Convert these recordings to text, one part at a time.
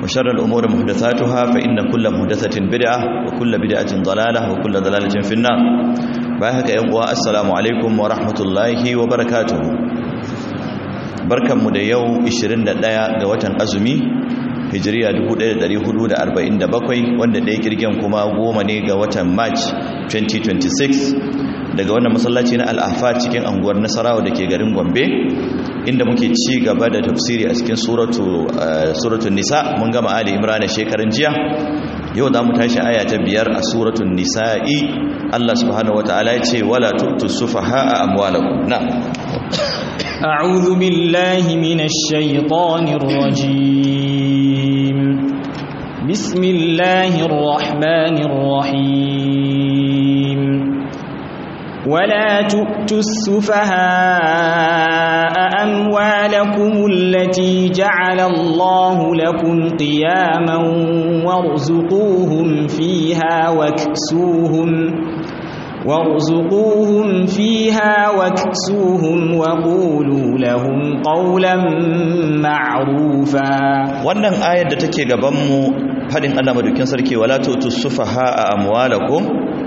وشر الأمور محدثاتها فإن كل محدثة بدعة وكل بدعة ضلالة وكل ضلالة في النار باهك يا السلام عليكم ورحمة الله وبركاته barkanmu da yau 21 ga watan azumi hijiriya 1447 wanda ɗaya kirgen kuma goma ne ga watan march 2026 daga wannan masallaci na al'afa cikin anguwar nasarawa da ke garin gombe inda muke ci gaba da tafsiri a cikin suratun nisa mun gama ali imran shekarun jiya yau za mu tashi aya ta biyar a suratun nisa'i allah subhanahu wataala ya ce wala tu'tu sufaha amwalakum na أعوذ بالله من الشيطان الرجيم بسم الله الرحمن الرحيم ولا تؤتوا السفهاء أموالكم التي جعل الله لكم قياما وارزقوهم فيها واكسوهم وارزقوهم فيها واكسوهم وقولوا لهم قولا معروفا wannan ayar da take gaban mu fadin Allah madaukin sarki wala tutu sufaha amwalakum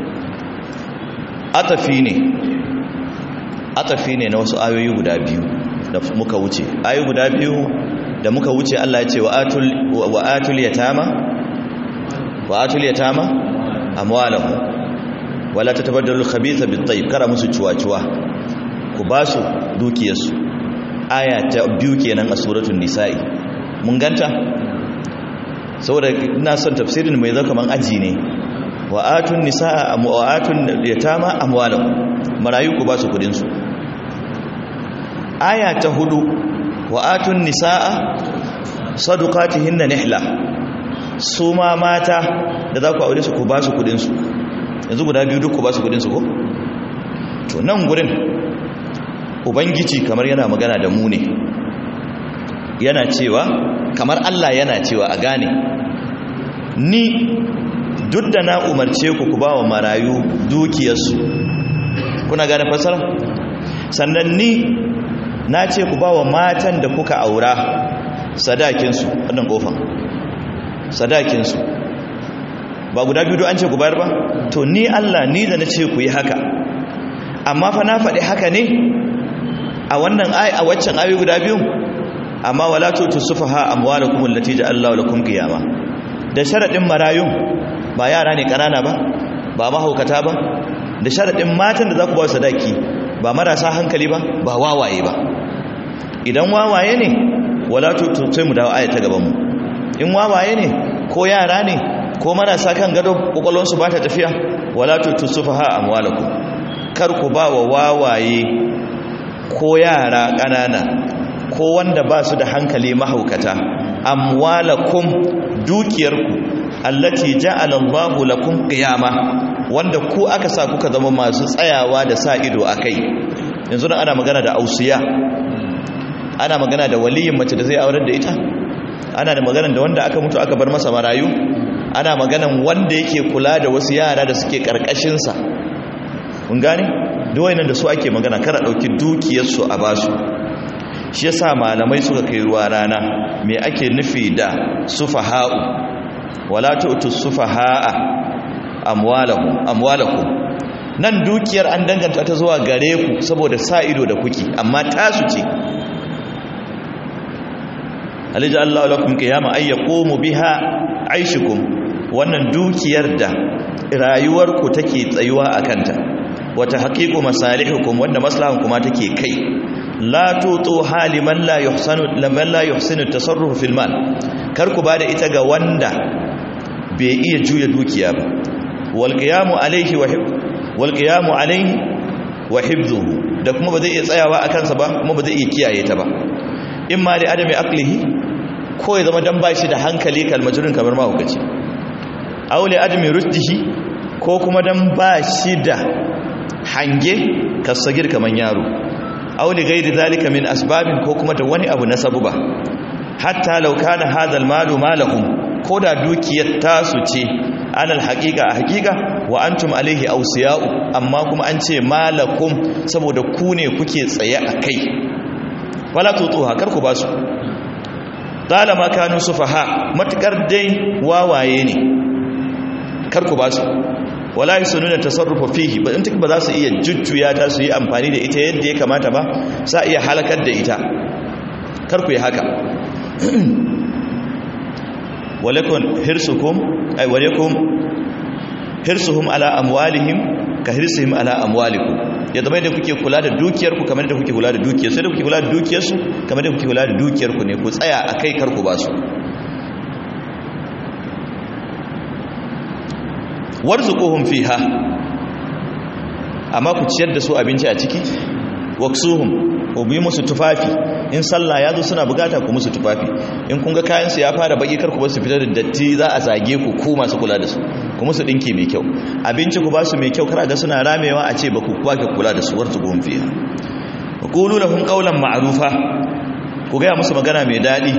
atafi ne atafi ne na wasu ayoyi guda biyu da muka wuce ayoyi guda biyu da muka wuce Allah ya ce wa atul wa atul yatama wa atul yatama amwalahum wala ta tabaddalu khabitha bit-tayyib kara musu cuwa-cuwa ku ba su dukiyarsu aya ta biyu kenan a suratul nisa'i mun ganta saboda ina son tafsirin mai zaka man aji ne wa atun nisaa wa atun yatama amwalahum marayu ku ba su kudin su aya ta hudu wa atun nisaa sadaqatihinna nihla su ma mata da za ku aure su ku ba su kudin su yanzu guda biyu duk ku ba su kudinsu ko to nan gurin ubangiji kamar yana magana da mu ne yana cewa kamar Allah yana cewa a gane ni duk da na umarce ku ku ba wa marayu dukiyarsu kuna gane fasara sannan ni na ce ku ba wa matan da kuka aura sadakinsu wannan kofan sadakinsu ba guda biyu an ce ku bayar ba to ni Allah ni da na ce ku yi haka amma fa na faɗi haka ne a wannan ayi a waccan ayi guda biyu amma wala tutu sufaha amwalakum allati ja'allahu lakum qiyama da sharadin marayun ba yara ne kanana ba ba mahaukata ba da sharadin matan da za ku ba sadaki ba marasa hankali ba ba wawaye ba idan wawaye ne wala tutu sai mu dawo aya ta gaban mu in wawaye ne ko yara ne ko marasa kan gado kwakwalonsu ba ta tafiya wala tutusufaha amwalakum kar ku ba wa wawaye ko yara ƙanana ko wanda ba su da hankali mahaukata amwalakum dukiyarku allati ja'ala Allahu lakum qiyama wanda ku aka sa kuka zama masu tsayawa da sa ido akai yanzu ana magana da ausiya ana magana da waliyin mace da zai aurar da ita ana da magana da wanda aka mutu aka bar masa marayu ana maganan wanda yake kula da wasu yara da suke karkashinsa kun gane duwayen da su ake magana kada ɗauki dukiyarsu a basu shi yasa malamai suka kai ruwa rana me ake nufi da sufaha'u wala tu'tu sufaha'a amwalakum amwalakum nan dukiyar an danganta ta zuwa gare ku saboda sa ido da kuki amma tasu ce alija Allah lakum qiyama ay yaqumu biha aishukum wannan dukiyar da rayuwarku take tsayuwa a kanta wata haƙiƙu masalihukum wanda maslahan kuma take kai la tutu haliman la yuhsanu laman la yuhsinu tasarruf fil mal kar ku bada ita ga wanda bai iya juya dukiya ba wal qiyamu alayhi wa wal qiyamu alayhi wa hifdhuhu da kuma ba zai iya tsayawa a kansa ba kuma ba zai iya kiyaye ta ba imma da adami aqlihi ko ya zama dan bashi da hankali kalmajurin kamar mahaukaci aule adami rushdihi ko kuma dan bashi da hange kasagir kaman yaro aule gairi zalika min asbabin ko kuma da wani abu na sabuba hatta law kana hadha almalu malakum koda dukiyar tasu ce alal haqiqa a haqiqa wa antum alaihi awsiya'u amma kuma an ce malakum saboda ku ne kuke tsaye a kai wala tutuha kar ku basu talama kanu sufaha matukar dai wawaye ne kar ku ba su wala yasununa tasarrufa fihi ba in take ba za su iya jujjuya ta su yi amfani da ita yadda ya kamata ba sa iya halakar da ita kar ku yi haka walakun hirsukum ay walakum hirsuhum ala amwalihim ka hirsihim ala amwalikum ya zama da kuke kula da dukiyarku kamar da kuke kula da dukiyar sai da kuke kula da dukiyarsu kamar da kuke kula da dukiyarku ne ku tsaya a kai karku ba su warzuquhum fiha amma ku ciyar da su abinci a ciki waksuhum ku bi musu tufafi in sallah ya zo suna bukata ku musu tufafi in kun ga kayan su ya fara baki kar ku ba su fitar da datti za a zage ku ku masu kula da su ku musu dinki mai kyau abinci ku ba su mai kyau kar ga suna ramewa a ce ba ku kwa kula da su warzuquhum fiha wa qulu lahum qawlan ma'rufa ku ga musu magana mai dadi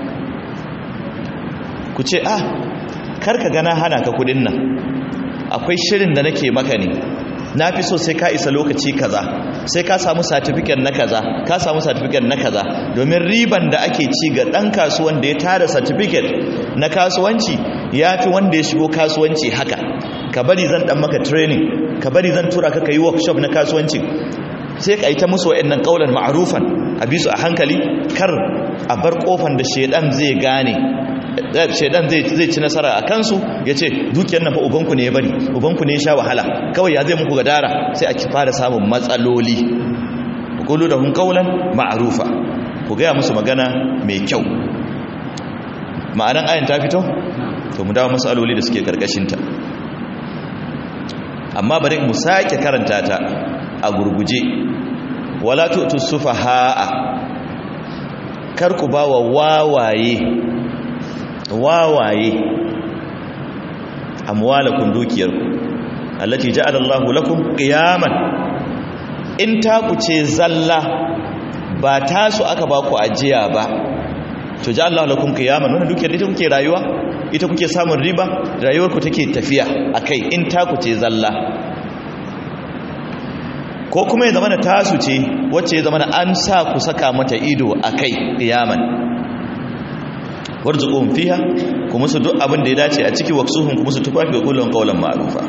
ku ce ah kar ka gana hana ka kudin nan akwai shirin da nake maka ne na fi so sai ka isa lokaci kaza sai ka samu certificate na kaza ka samu certificate na kaza domin riban da ake ci ga dan kasuwan da ya tara certificate na kasuwanci ya fi wanda ya shigo kasuwanci haka ka bari zan dan maka training ka bari zan tura ka kai workshop na kasuwanci sai ka yi ta musu wa'annan kaulan ma'rufan a bisu a hankali kar a bar kofan da shedan zai gane shaidan zai ci nasara a kansu ya ce dukiyar na fa ubanku ne ya bari ubanku ne ya sha wahala kawai ya zai muku gadara sai a fara samun matsaloli kulu da hun kaulan ma'arufa ku gaya musu magana mai kyau ma'anan ayin ta fito to mu dawo matsaloli da suke karkashinta amma bari mu sake karanta ta a gurguje wala tu'tu sufaha'a kar ku ba wa wawaye wawaye amwalakum dukiyarku allati ja'ala Allahu lakum qiyaman in ta ku ce zalla ba tasu aka ba ku ajiya ba to ja'ala Allahu lakum qiyaman wannan dukiyar ita kuke rayuwa ita kuke samun riba rayuwar ku take tafiya akai in ta ku ce zalla ko kuma ya zama da tasu ce wacce ya zama da an sa ku saka mata ido akai qiyaman warzuquhum fiha kuma su duk abin da ya dace a ciki waksuhum kuma su tufafi ga kullun qawlan ma'rufa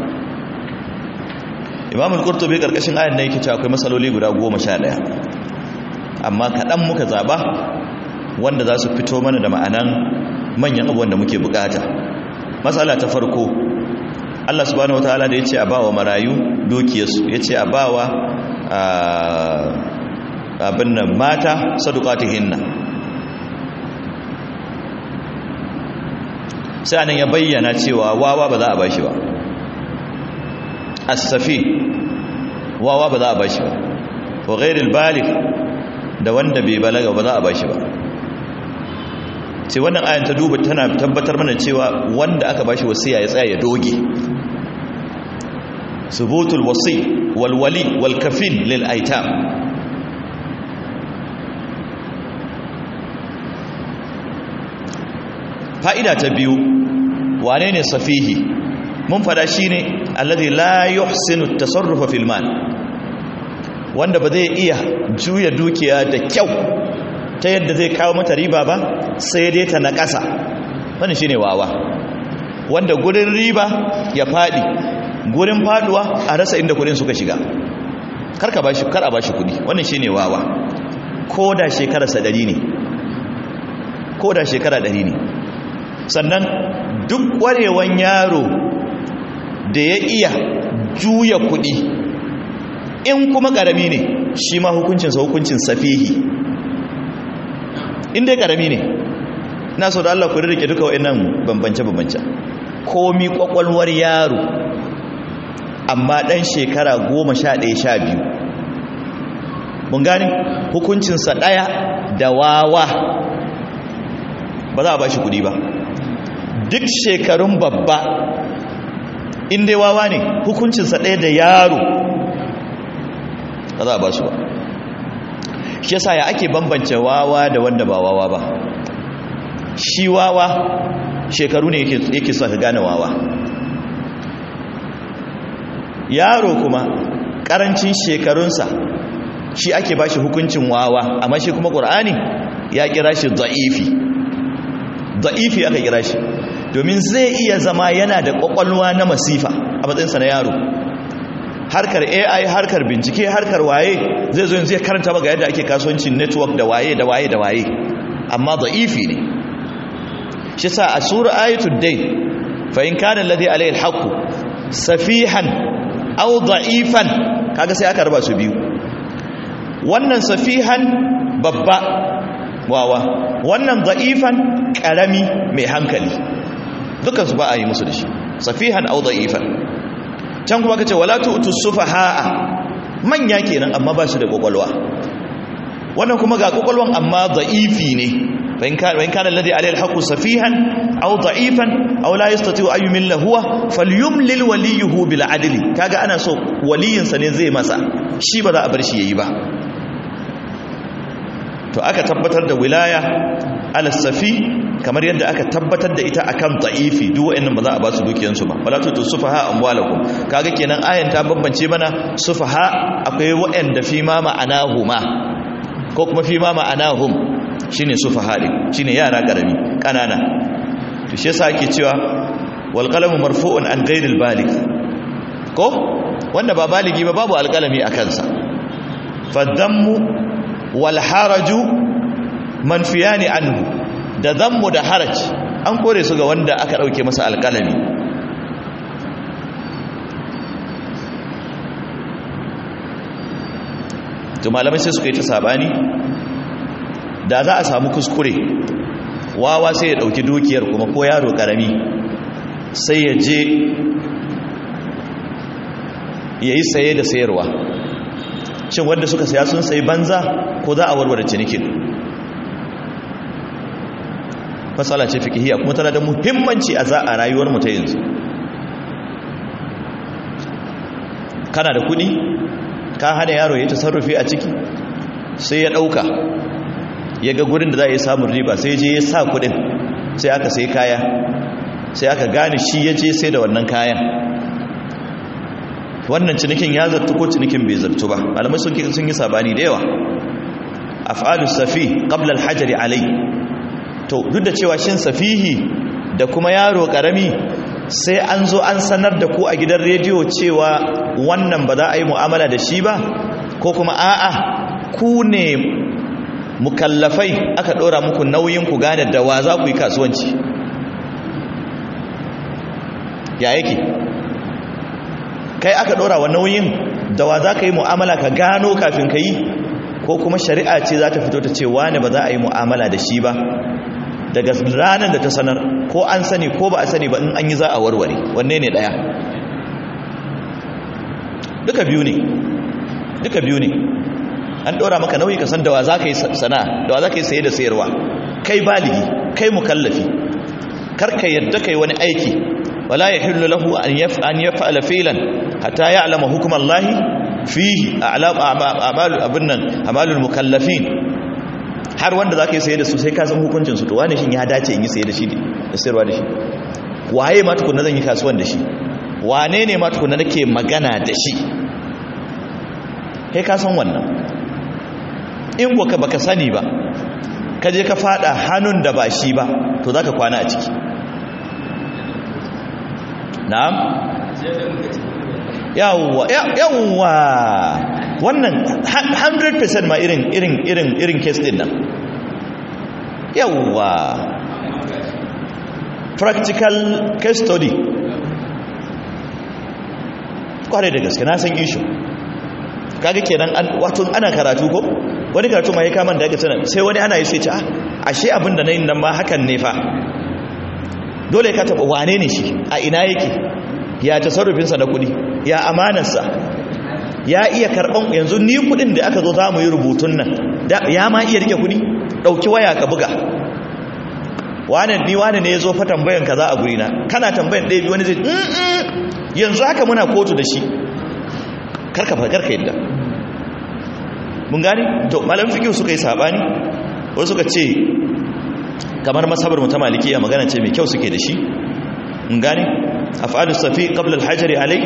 Imam al-Qurtubi karkashin ayan nan yake cewa akwai masaloli guda 11 amma kadan muka zaba wanda za su fito mana da ma'anan manyan abubuwan da muke bukata masala ta farko Allah subhanahu wataala da yace a bawa marayu dukiyarsu yace a bawa abin nan mata sadaqatihinna sai anan ya bayyana cewa wawa ba za a bashi ba as-safi wawa ba za a bashi ba wa ghairil baligh da wanda bai balaga ba za a bashi ba sai wannan ayan ta duba tana tabbatar mana cewa wanda aka bashi wasiya ya tsaya ya doge subutul wasi wal wali wal kafil lil aitam fa'ida ta biyu wane ne safihi mun fada shi ne alladhi la yuhsinu tasarrufa fil mal wanda ba zai iya juya dukiya da kyau ta yadda zai kawo mata riba ba sai dai ta na ƙasa wannan shine wawa wanda gurin riba ya fadi gurin faduwa a rasa inda kudin suka shiga karka bashi kar a bashi kudi wannan shine wawa ko da shekararsa 100 ne ko da shekara 100 ne sannan duk warewan yaro da ya iya juya kudi in kuma karami ne shi ma hukuncinsa hukuncin safihi in dai karami ne na so da Allah ku rike duka wa'annan bambance-bambance komi kwakwalwar yaro amma dan shekara goma sha ɗaya sha biyu mun gane hukuncinsa ɗaya da wawa ba za a ba shi kudi ba duk shekarun babba in dai wawa ne hukuncinsa ɗaya da yaro ba za a ba su ba shi yasa ya ake bambance wawa da wanda ba wawa ba shi wawa shekaru ne yake sa ka gane wawa yaro kuma karancin shekarunsa shi ake ba shi hukuncin wawa amma shi kuma ƙur'ani ya kira shi za'ifi da'ifi aka kira shi domin zai iya zama yana da kwakwalwa na masifa a matsayinsa na yaro harkar ai harkar bincike harkar waye zai zo yanzu ya karanta maka yadda ake kasuwancin network da waye da waye da waye amma da'ifi ne shi sa a sura ayatul day fa in kana alladhi alayhi alhaq safihan aw da'ifan kaga sai aka raba su biyu wannan safihan babba wawa wannan da'ifan karami mai hankali dukan su ba a yi musu da shi safihan aw da'ifan can kuma kace wala tu'tu sufaha'a manya kenan amma ba su da kokolwa wannan kuma ga kokolwan amma da'ifi ne وإن كان وإن كان الذي عليه الحق سفيها أو ضعيفا أو لا يستطيع أن يمل هو فليملل وليه بالعدل كاغا أنا سو ولي سنين زي مسا شي بدا أبرشي يبا to aka tabbatar da wilaya ala safi kamar yadda aka tabbatar da ita akan da'ifi duk wa'annan ba za a ba su dukiyansu ba wala tutu sufaha amwalakum kaga kenan ayan ta bambance mana sufaha akwai wa'anda fi ma ma'anahuma ko kuma fi ma ma'anahum shine sufaha din shine yara karami kanana to shi yasa ake cewa wal qalamu marfu'un an ghayril baligh ko wanda ba baligi ba babu alqalami a kansa fadammu wal haraju manfiyani anhu da zammu da haraj an kore su ga wanda aka dauke masa alqalami to malamai sai suka yi ta sabani da za a samu kuskure wawa sai ya dauki dukiyar kuma ko yaro karami sai ya je ya yi saye da sayarwa shin wanda suka saya sun sayi banza ko za a warware cinikin matsala ce fikihiyya kuma tana da muhimmanci a za a rayuwar mu ta yanzu kana da kudi ka hana yaro ya tasarrufi a ciki sai ya dauka ya ga gurin da za a yi samun riba sai je ya sa kudin sai aka sai kaya sai aka gane shi ya je sai da wannan kayan wannan cinikin ya zartu ko cinikin bai zartu ba alamai sun sun yi sabani da yawa af'alu safi qabla al-hajri alai to duk da cewa shin safihi da kuma yaro karami sai an zo an sanar da ku a gidan rediyo cewa wannan ba za a yi mu'amala da shi ba ko kuma a'a ku ne mukallafai aka dora muku nauyin ku gane da wa za ku yi kasuwanci ya yake kai aka dora wa nauyin da wa za ka yi mu'amala ka gano kafin ka yi ko kuma shari'a ce za ta fito ta ce wane ba za a yi mu'amala da shi ba daga ranar da ta sanar ko an sani ko ba a sani ba in an yi za a warware wanne ne daya duka biyu ne duka biyu ne an ɗora maka nauyi ka san da wa za ka yi sana'a da wa za ka yi saye da sayarwa kai baligi kai mukallafi karka yadda kai wani aiki wala ya hillu lahu an yaf'ala filan hatta ya'lama hukum Allah fihi a'lam a'malu abunnan amalul mukallafin har wanda za ka yi saye da su sai ka san hukuncin su to wani shin ya dace in yi saye da shi da sayarwa da shi waye ma tukunna zan yi kasuwan da shi wane ne ma tukunna nake magana da shi kai ka san wannan in kuwa baka sani ba ka je ka fada hannun da ba shi ba to zaka kwana a ciki na'am yawwa yawwa wannan 100% ma irin irin irin irin case din nan yawwa practical case study kware da gaske na san issue kaga kenan wato ana karatu ko wani karatu ma ya kama da ake sanar sai wani ana yi sai ce ashe abin da na yin nan ma hakan ne fa dole ka taɓa wane ne shi a ina yake ya tasarrufinsa da kuɗi ya amanarsa ya iya karɓan yanzu ni kuɗin da aka zo za mu yi rubutun nan ya ma iya rike kuɗi ɗauki waya ka buga wane ni wane ne ya zo fa tambayan kaza a gurina kana tambayan ɗaya biyu wani zai yanzu haka muna kotu da shi karka karka yadda mun gani to malam fiqh suka yi sabani wasu suka ce kamar masabar mutum malikiya magana ce mai kyau suke da shi mun gani af'alu safi qabla al-hajri alai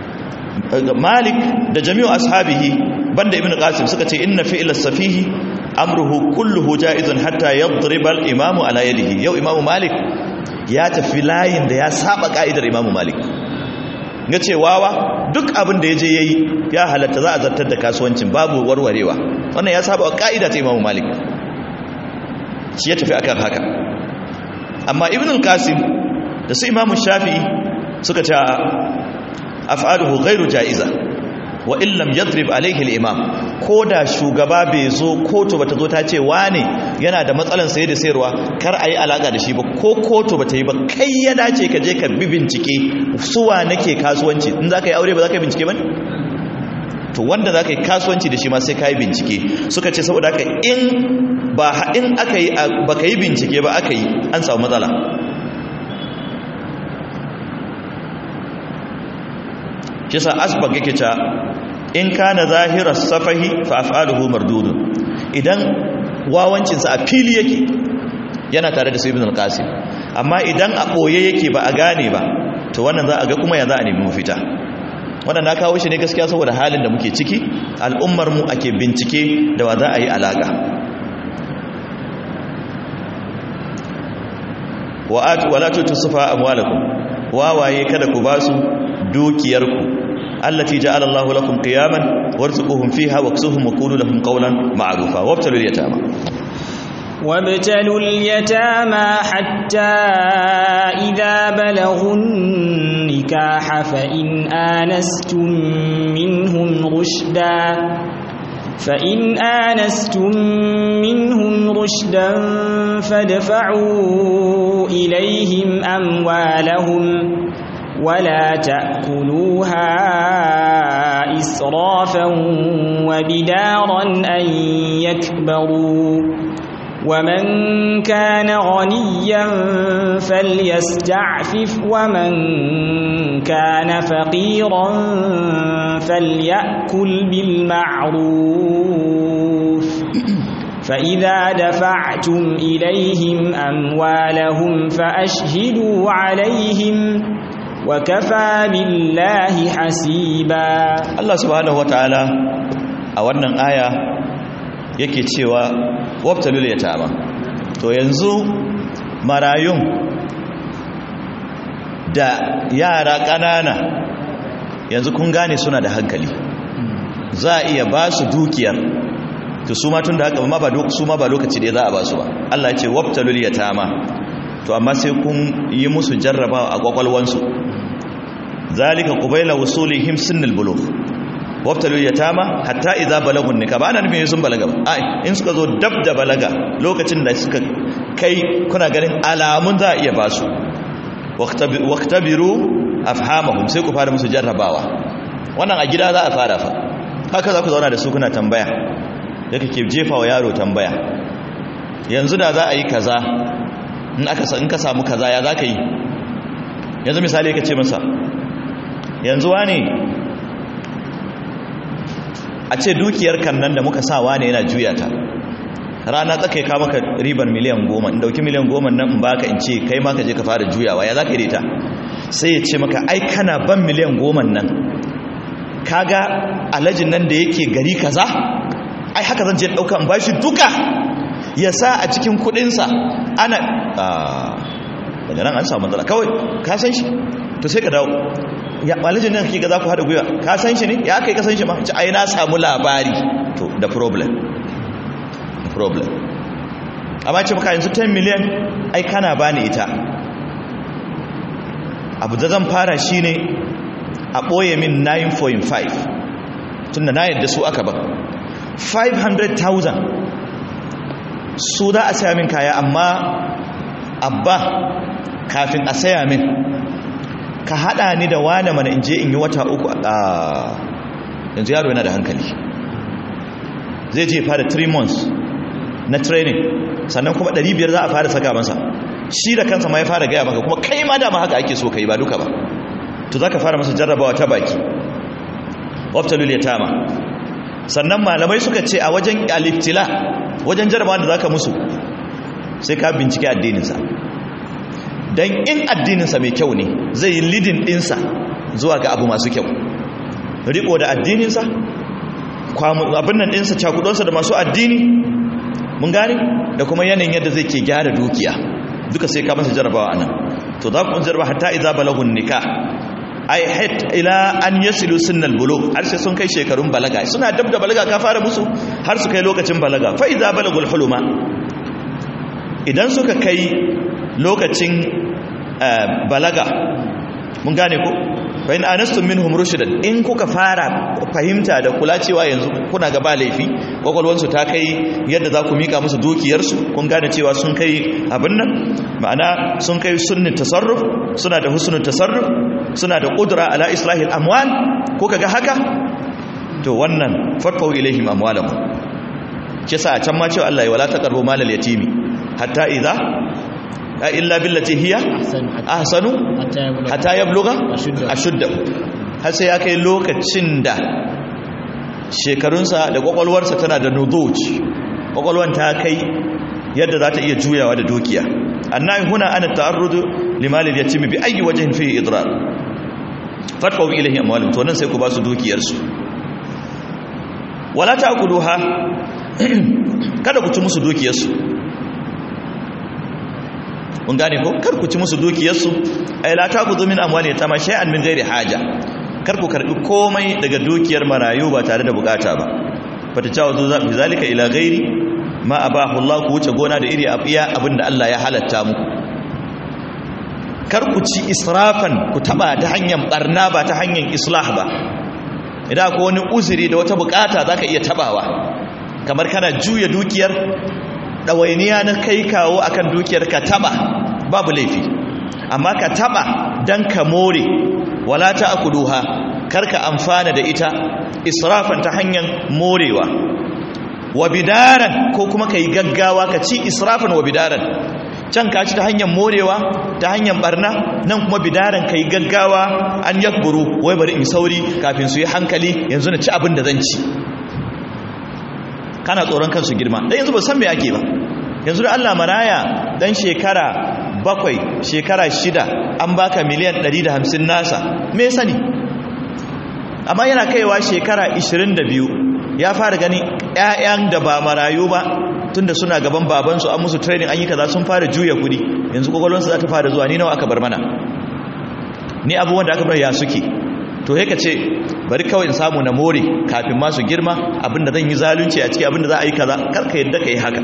malik da jami'u ashabihi banda ibnu qasim suka ce inna fi'l as-safihi amruhu kulluhu jaizun hatta yadriba al-imamu ala yadihi yau imamu malik ya tafi layin da ya saba ka'idar imamu malik ga cewawa duk abin da ya je yayi ya halatta za a zartar da kasuwancin babu warwarewa wannan ya saba ka'ida ta imamu malik shi ya tafi akan haka amma ibn al-qasim da su imamu shafi'i suka ce af'aluhu ghairu ja'iza wa illam yadrib alayhi al-imam ko da shugaba bai zo kotu bata zo ta ce wane yana da matsalan saye da sayarwa kar ayi alaka da shi ba ko kotu bata yi ba kai ya dace ka je ka bi bincike suwa nake kasuwanci in zaka yi aure ba zaka yi bincike bane to wanda zaka yi kasuwanci da shi ma sai ka yi bincike suka ce saboda haka in ba in aka yi baka yi bincike ba aka yi an samu matsala kisa asbag yake ta in kana zahirar safahi fa af'aluhu mardudun idan wawancin sa a fili yake yana tare da ibn al-qasim amma idan a boye yake ba a gane ba to wannan za a ga kuma ya za a nemi mafita wannan na kawo shi ne gaskiya saboda halin da muke ciki al'ummar mu ake bincike da wa za a yi alaka wala tutusufa amwalakum wawaye kada ku basu dukiyarku التي جعل الله لكم قياما وارزقوهم فيها واكسوهم وقولوا لهم قولا معروفا وابتلوا اليتامى وابتلوا اليتامى حتى إذا بلغوا النكاح فإن آنستم منهم رشدا فإن آنستم منهم رشدا فادفعوا إليهم أموالهم ولا تأكلوها إسرافا وبدارا أن يكبروا ومن كان غنيا فليستعفف ومن كان فقيرا فليأكل بالمعروف فإذا دفعتم إليهم أموالهم فأشهدوا عليهم وكفى بالله حسيبا Allah subhanahu wataala a wannan aya yake cewa wabtalul yatama to yanzu marayun da yara ƙanana yanzu kun gane suna da hankali za a iya ba su dukiyar to su ma tun da haka ma ba su ma ba lokaci da za a ba su ba Allah ya ce wabtalul yatama to amma sai kun yi musu jarrabawa a kwakwalwansu zalika qubayla wusulihim sinnal bulugh wabtalul yatama hatta idza balagun nika ba ana nufin sun balaga ba ai in suka zo dab da balaga lokacin da suka kai kuna ganin alamun za a iya ba su waqtabiru afhamahum sai ku fara musu jarrabawa wannan a gida za a fara fa haka za ku zauna da su kuna tambaya da kake jefa wa yaro tambaya yanzu da za a yi kaza in aka in ka samu kaza ya za ka yi yanzu misali ka ce masa yanzu wane a ce dukiyar kan nan da muka sa wane yana juya ta rana tsakai ka maka ribar miliyan goma in dauki miliyan goma nan in baka in ce kai ma ka je ka fara juyawa ya za ka yi ta sai ya ce maka ai kana ban miliyan goma nan kaga alajin nan da yake gari kaza ai haka zan je dauka in bashi duka ya sa a cikin kudinsa ana daga nan an samu matsala kawai ka san shi to sai ka dawo ya alajin nan kake ga za ku haɗa gwiwa ka san shi ne ya kai ka san shi ma ci ai na samu labari to the problem the problem amma ce maka yanzu 10 miliyan ai kana bani ita abu da zan fara shi ne a ɓoye min 9.5 tun da na yadda su aka ba 500,000 su za a saya min kaya amma abba kafin a saya min ka hada ni da wane mana in je in yi wata uku a yanzu yaro yana da hankali zai je fara 3 months na training sannan kuma 500 za a fara saka masa shi da kansa ma ya fara gaya maka kuma kai ma dama haka ake so ka yi ba duka ba to za ka fara masa jarrabawa ta baki waftalul yatama sannan malamai suka ce a wajen aliftila wajen jarrabawa da za ka musu sai ka bincike addininsa don in addininsa mai kyau ne zai yi lidin ɗinsa zuwa ga abu masu kyau riko da addininsa abin nan ɗinsa cakudonsa da masu addini mun gane da kuma yanayin yadda zai ke gyara dukiya duka sai ka masa jarabawa anan to za ku jarba hatta idza balagun nikah ai hat ila an yasilu sunnal bulugh har sai sun kai shekarun balaga suna dab da balaga ka fara musu har su kai lokacin balaga fa idza balagul huluma idan suka kai lokacin balaga mun gane ko fa in anastum minhum rushdan in kuka fara fahimta da kula cewa yanzu kuna ga ba laifi kwakwalwansu ta kai yadda za ku mika musu dukiyarsu kun gane cewa sun kai abin nan ma'ana sun kai sunnin tasarruf suna da husnul tasarruf suna da qudra ala islahil amwal kuka ga haka to wannan fatfau ilaihim amwalahum kisa a can ma cewa Allah ya wala taqrabu malal yatimi hatta idza illa billati hiya ahsanu hatta yabluga ashudda har sai ya kai lokacin da shekarunsa da kwakwalwarsa tana da nuduj kwakwalwan ta kai yadda za ta iya juyawa da dukiya annabi huna ana ta'arrudu limalil yatimi bi ayi wajhin fihi idrar fatwa ilahi amwalum to nan sai ku ba su dukiyarsu wala ta'kuluha kada ku ci musu dukiyarsu mun gane ko kar ku ci musu dukiyarsu ay la ta'khudhu min amwali yatama shay'an min ghairi haja kar ku karbi komai daga dukiyar marayu ba tare da bukata ba fata cewa zo zafi zalika ila ghairi ma abahu Allah ku wuce gona da iri abiya abinda Allah ya halatta muku kar ku ci israfan ku taba ta hanyar barna ba ta hanyar islah ba idan ko wani uzuri da wata bukata zaka iya tabawa kamar kana juya dukiyar ɗawainiya na kai kawo akan dukiyar ka taba babu laifi amma ka taba dan ka more wala ta akuluha karka amfana da ita israfan ta hanyar morewa wa bidaran ko kuma kai gaggawa ka ci israfan wa bidaran can ka ci ta hanyar morewa ta hanyar barna nan kuma bidaran kai gaggawa an yakburu wai bari in sauri kafin su yi hankali yanzu na ci abin da zan ci kana tsoron kansu girma dan yanzu ba san me ake ba yanzu da Allah maraya dan shekara bakwai shekara shida an baka miliyan 150 nasa me sani amma yana kaiwa shekara 22 ya fara gani ƴaƴan da ba marayu ba tunda suna gaban babansu an musu training an yi kaza sun fara juya kudi yanzu kokolonsu za ta fara zuwa ni nawa aka bar mana ni abubuwan da aka bar ya suke to sai ka ce bari kawai in samu na more kafin masu girma abinda zan yi zalunci a ciki abinda za a yi kaza karka yadda ka yi haka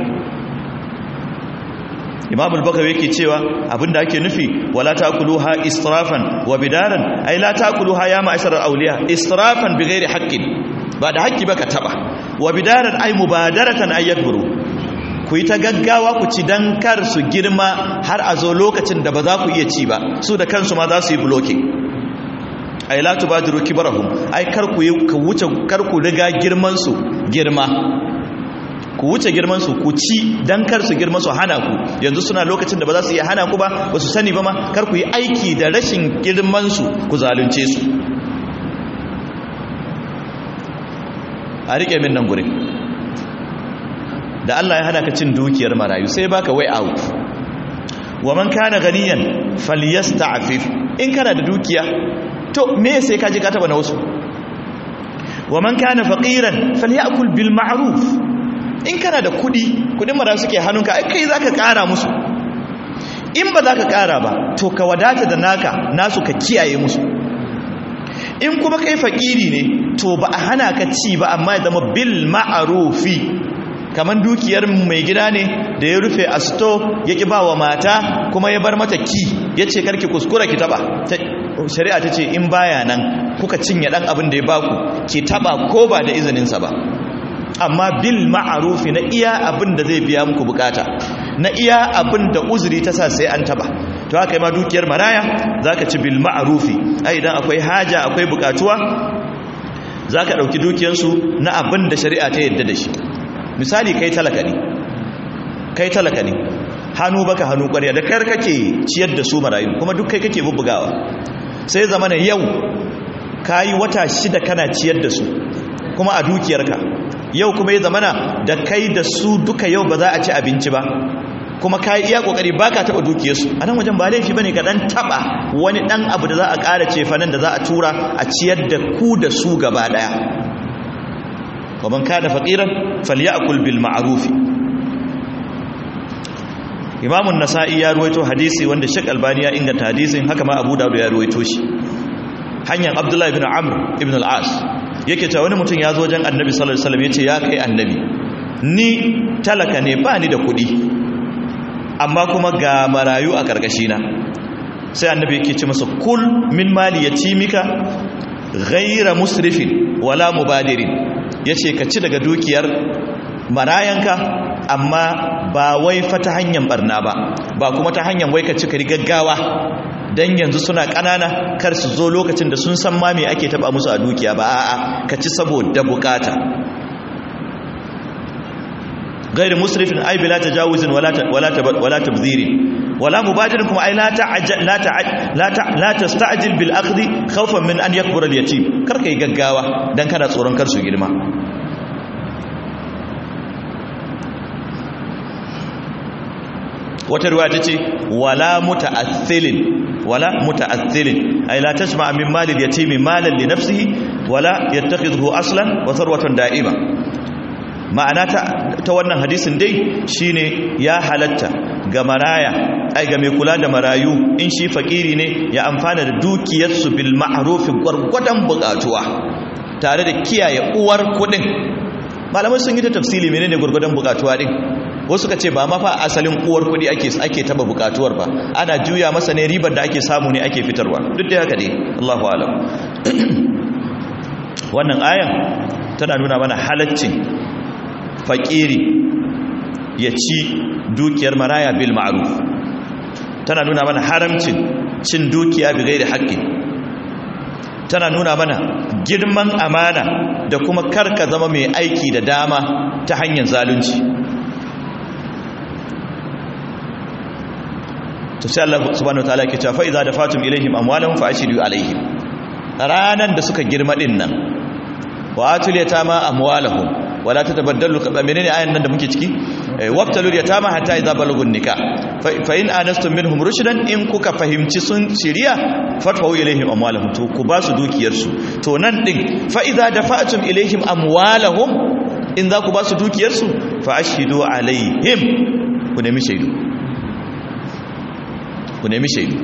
imam al-bakawi yake cewa abinda ake nufi wala taquluha israfan wa bidaran ay la taquluha ya ma'ashar al-awliya israfan bighairi haqqin ba da haƙƙi ba ka taba wa bidaran ay mubadaratan ay yakburu ku yi ta gaggawa ku ci dan kar su girma har a zo lokacin da ba za ku iya ci ba su da kansu ma za su yi blocking ay la tubadiru kibarahum ay kar ku ka wuce kar ku riga girman su girma ku wuce girman su ku ci dan kar su girma su hana ku yanzu suna lokacin da ba za su iya hana ku ba ba su sani ba ma kar ku yi aiki da rashin girman su ku zalunce su a rike min nan gurin da Allah ya hana ka cin dukiyar marayu sai baka way out wa man kana ganiyan falyasta'fif in kana da dukiya to me sai ka je ka taba na wasu wa man kana faqiran falyakul bil ma'ruf in kana da kudi kudin mara suke hannunka ai kai zaka kara musu in ba zaka kara ba to ka wadata da naka nasu ka kiyaye musu in kuma kai fakiri ne to ba a hana ka ci ba amma ya zama bil ma'rufi kaman dukiyar mai gida ne da ya rufe a sto ya ki ba wa mata kuma ya bar mata ki ya ce karki kuskura ki taba shari'a ta ce in baya nan kuka cinye dan abin da ya baku ki taba ko ba da izininsa ba amma bil ma'arufi na iya abin da zai biya muku bukata na iya abin da uzuri ta sa sai an taba to haka ma dukiyar maraya zaka ci bil ma'arufi ai idan akwai haja akwai bukatuwa zaka dauki dukiyarsu na abin da shari'a ta yadda da shi misali kai talaka ne kai talaka ne hannu baka hannu ƙwarya da kar kake ciyar da su marayu kuma duk kai kake bubbugawa sai zama na yau kayi wata shida kana ciyar da su kuma a dukiyarka yau kuma ya zamana da kai da su duka yau ba za a ci abinci ba kuma kayi iya kokari baka taba dukiyarsu a nan wajen ba laifi bane ka dan taba wani dan abu da za a ƙara cefanen da za a tura a ciyar da ku da su gaba daya wa man kana faqiran falyakul bil ma'ruf imamun nasa'i ya ruwaito hadisi wanda shek albani ya inganta hadisin haka ma abu dawud ya ruwaito shi hanyar abdullahi ibn amr ibn al-as yake cewa wani mutum ya zo wajen annabi sallallahu alaihi wasallam yace ya kai annabi ni talaka ne ba ni da kuɗi amma kuma ga marayu a karkashina sai annabi yake ce masa kul min mali yatimika ghayra musrifin wala mubadirin yace ka ci daga dukiyar marayanka amma ba wai fa ta hanyar barna ba ba kuma ta hanyar wai ka ci ka gaggawa dan yanzu suna kanana kar su zo lokacin da sun san ma me ake taba musu a dukiya ba a'a ka ci saboda bukata غير مسرف اي بلا تجاوز ولا ولا ولا تبذير ولا مبادر كما اي لا تعجل لا تعجل لا لا تستعجل بالاخذ خوفا من ان يكبر اليتيم kar kai gaggawa dan kana tsoron kar su girma wata ruwa tace wala muta'athilin wala muta'athilin ay la tasma min mali al-yatim malan li nafsihi wala yattakhidhu aslan wa tharwatan da'ima ma'ana ta, ta wannan hadisin dai shine ya halatta ga maraya ai ga mai kula da marayu in shi fakiri ne ya amfana da dukiyarsu bil ma'ruf gwargwadon bukatuwa tare da kiyaye uwar kudin malamai sun yi ta tafsili menene gwargwadon bukatuwa din wasu ka ce ba ma fa asalin uwar kudi ake ake taba bukatuwar ba ana juya masa ne ribar da ake samu ne ake fitarwa duk da haka dai Allahu a'lam wannan ayan tana nuna mana halaccin fakiri ya ci dukiyar maraya bil ma'ruf tana nuna mana haramcin cin dukiya bi gairi haƙƙi tana nuna mana girman amana da kuma karka zama mai aiki da dama ta hanyar zalunci to sai Allah subhanahu wataala yake cewa fa idza dafatum ilaihim amwalahum fa ashidu alaihim ranan da suka girma din nan wa atul yatama amwalahum wala tatabaddalu menene ayan nan da muke ciki wabtalul yatama hatta idza balagun nikah fa in anastum minhum rushdan in kuka fahimci sun shiriya fatfahu ilaihim amwalahum to ku ba su dukiyar su to nan din fa idza dafa'tum ilaihim amwalahum in za ku ba su dukiyar su fa ashhidu alaihim ku nemi shaidu ku nemi shaidu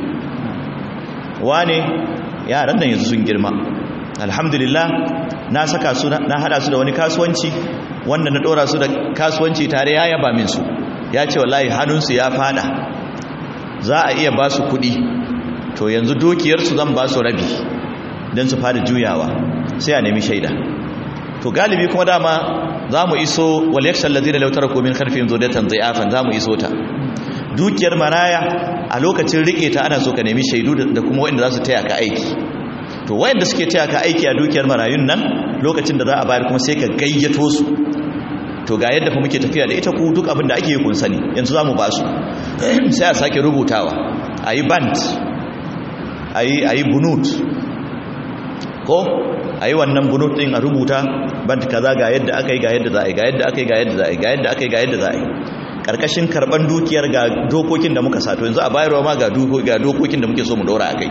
wane yaran nan yanzu sun girma alhamdulillah na saka su na hada su da wani kasuwanci wanda na dora su da kasuwanci tare ya yaba min su ya ce wallahi hannunsu ya fada za a iya ba su kuɗi to yanzu dukiyarsu zan ba su rabi don su fara juyawa sai a nemi shaida to galibi kuma dama za mu iso waliyakshal lazina lautar komin karfin zodatan zai'afan za mu iso ta dukiyar maraya a lokacin rike ta ana so ka nemi shaidu da kuma wanda za su taya ka aiki to wayanda suke taya ka aiki a dukiyar marayun nan lokacin da za a bayar kuma sai ka gayyato su to ga yadda fa muke tafiya da ita ku duk abin da ake yi kun sani yanzu za mu ba su sai a sake rubutawa a yi band a yi bunut ko a yi wannan bunut ɗin a rubuta band kaza ga yadda aka yi ga yadda za a yi ga yadda aka yi ga yadda za a yi ga yadda aka yi ga yadda za a yi karkashin karban dukiyar ga dokokin da muka sato yanzu a bayarwa ma ga dokokin da muke so mu daura a kai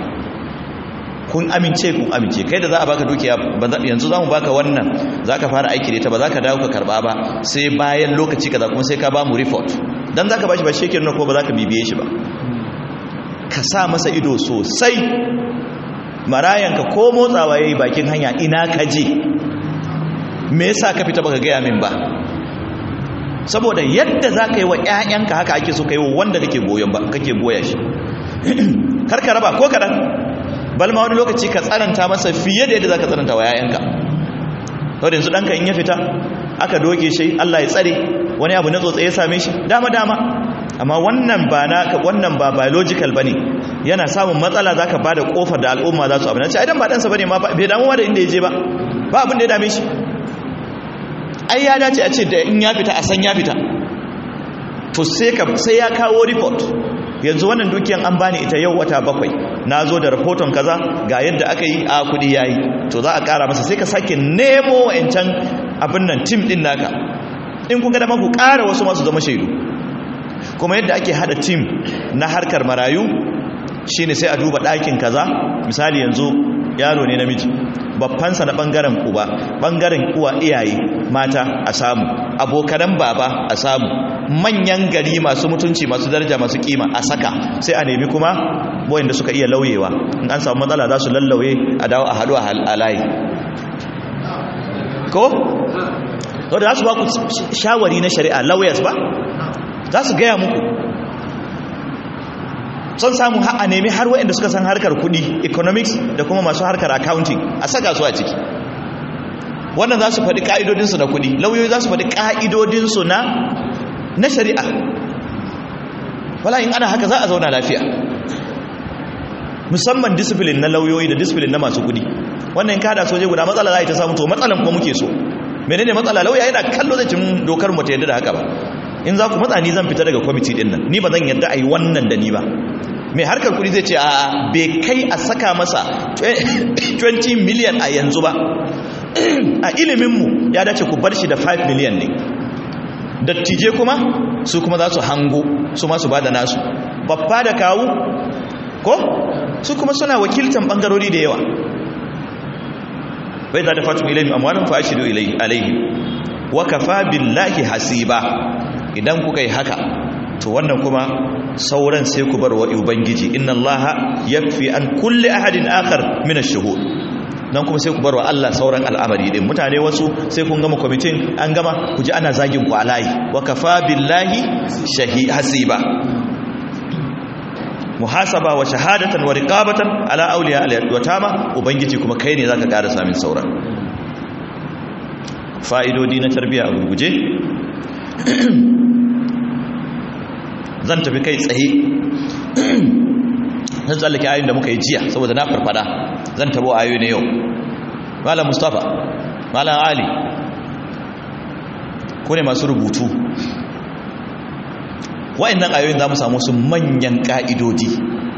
kun amince kun amince kai da za a baka dukiya yanzu za mu baka wannan za ka fara aiki da ita ba za ka dawo ka karba ba sai bayan lokaci kaza kuma sai ka ba mu report dan za ka bashi ba shekin na ko ba za ka bibiye shi ba ka sa masa ido sosai marayanka ko motsawa yayi bakin hanya ina ka je me yasa ka fita baka gaya min ba saboda yadda za ka yi wa 'ya'yanka haka ake so ka yi wa wanda kake goyon ba kake goya shi kar ka raba ko kaɗan balma wani lokaci ka tsananta masa fiye da yadda za ka tsananta wa 'ya'yanka wadda yanzu ɗanka in ya fita aka doke shi allah ya tsare wani abu na tsotse ya same shi dama dama amma wannan ba na wannan ba biological bane yana samun matsala zaka bada kofar da al'umma za su abin nan sai idan ba ɗansa bane ma bai damuwa da inda ya je ba ba abin da ya dame shi ai ya dace a ce da in ya fita a san ya fita to sai ya kawo report yanzu wannan dukiyan an bani ita yau wata bakwai na zo da rahoton kaza ga yadda aka yi a kudi yayi to za a kara masa sai ka sake nemo wa'ancan abin nan tim din naka in kun ga dama ku kara wasu masu zama shaidu kuma yadda ake hada tim na harkar marayu shine sai a duba ɗakin kaza misali yanzu yaro ne namiji babbansa na bangaren uba bangaren uwa iyaye mata a samu abokanan baba a samu manyan gari masu mutunci masu daraja masu kima a saka sai a nemi kuma wayanda suka iya lauyewa in an samu matsala za su lallauye a dawo a haɗu a layi ko? wadda za su ba ku shawari na shari'a lawyers ba za su gaya muku son samu a nemi har waɗanda suka san harkar kudi economics da kuma masu harkar accounting a saka su a ciki wannan za su faɗi ƙa'idodinsu na kudi lauyoyi za su faɗi ƙa'idodinsu na na shari'a wala in ana haka za a zauna lafiya musamman discipline na lauyoyi da discipline na masu kudi wannan in kada soje guda matsala za a yi ta samu to matsalan kuma muke so menene matsala lauya yana kallo zai cin dokar mu ta yadda da haka ba in za ku matsa ni zan fita daga kwamiti din nan ni ba zan yadda a yi wannan da ni ba mai harkar kudi zai ce a bai kai a saka masa 20 miliyan a yanzu ba a iliminmu ya dace ku bar shi da 5 miliyan ne dattije kuma su kuma za su hango su masu ba da nasu babba da kawu ko su kuma suna wakiltan bangarori da yawa bai za ta fatu ilayin amwanin fashidu alaihi wa kafa billahi hasiba idan kuka yi haka to wannan kuma sauran sai ku bar wa ubangiji inna allaha yakfi an kulli ahadin akhar min ash-shuhud nan kuma sai ku bar wa Allah sauran al'amari din mutane wasu sai kun gama kwamitin an gama ku ji ana zagin ku alayi wa kafa billahi shahi hasiba muhasaba wa shahadatan wa riqabatan ala awliya al-yatama ubangiji kuma kai ne zaka ƙara samin sauran fa'idodi na tarbiyya a gurguje zan tafi kai tsaye zan tsallake ayoyin da muka yi jiya saboda na farfada zan tabo ayoyi na yau malam mustapha malam ali ku ne masu rubutu wa'annan ayoyin za mu samu su manyan ƙa'idodi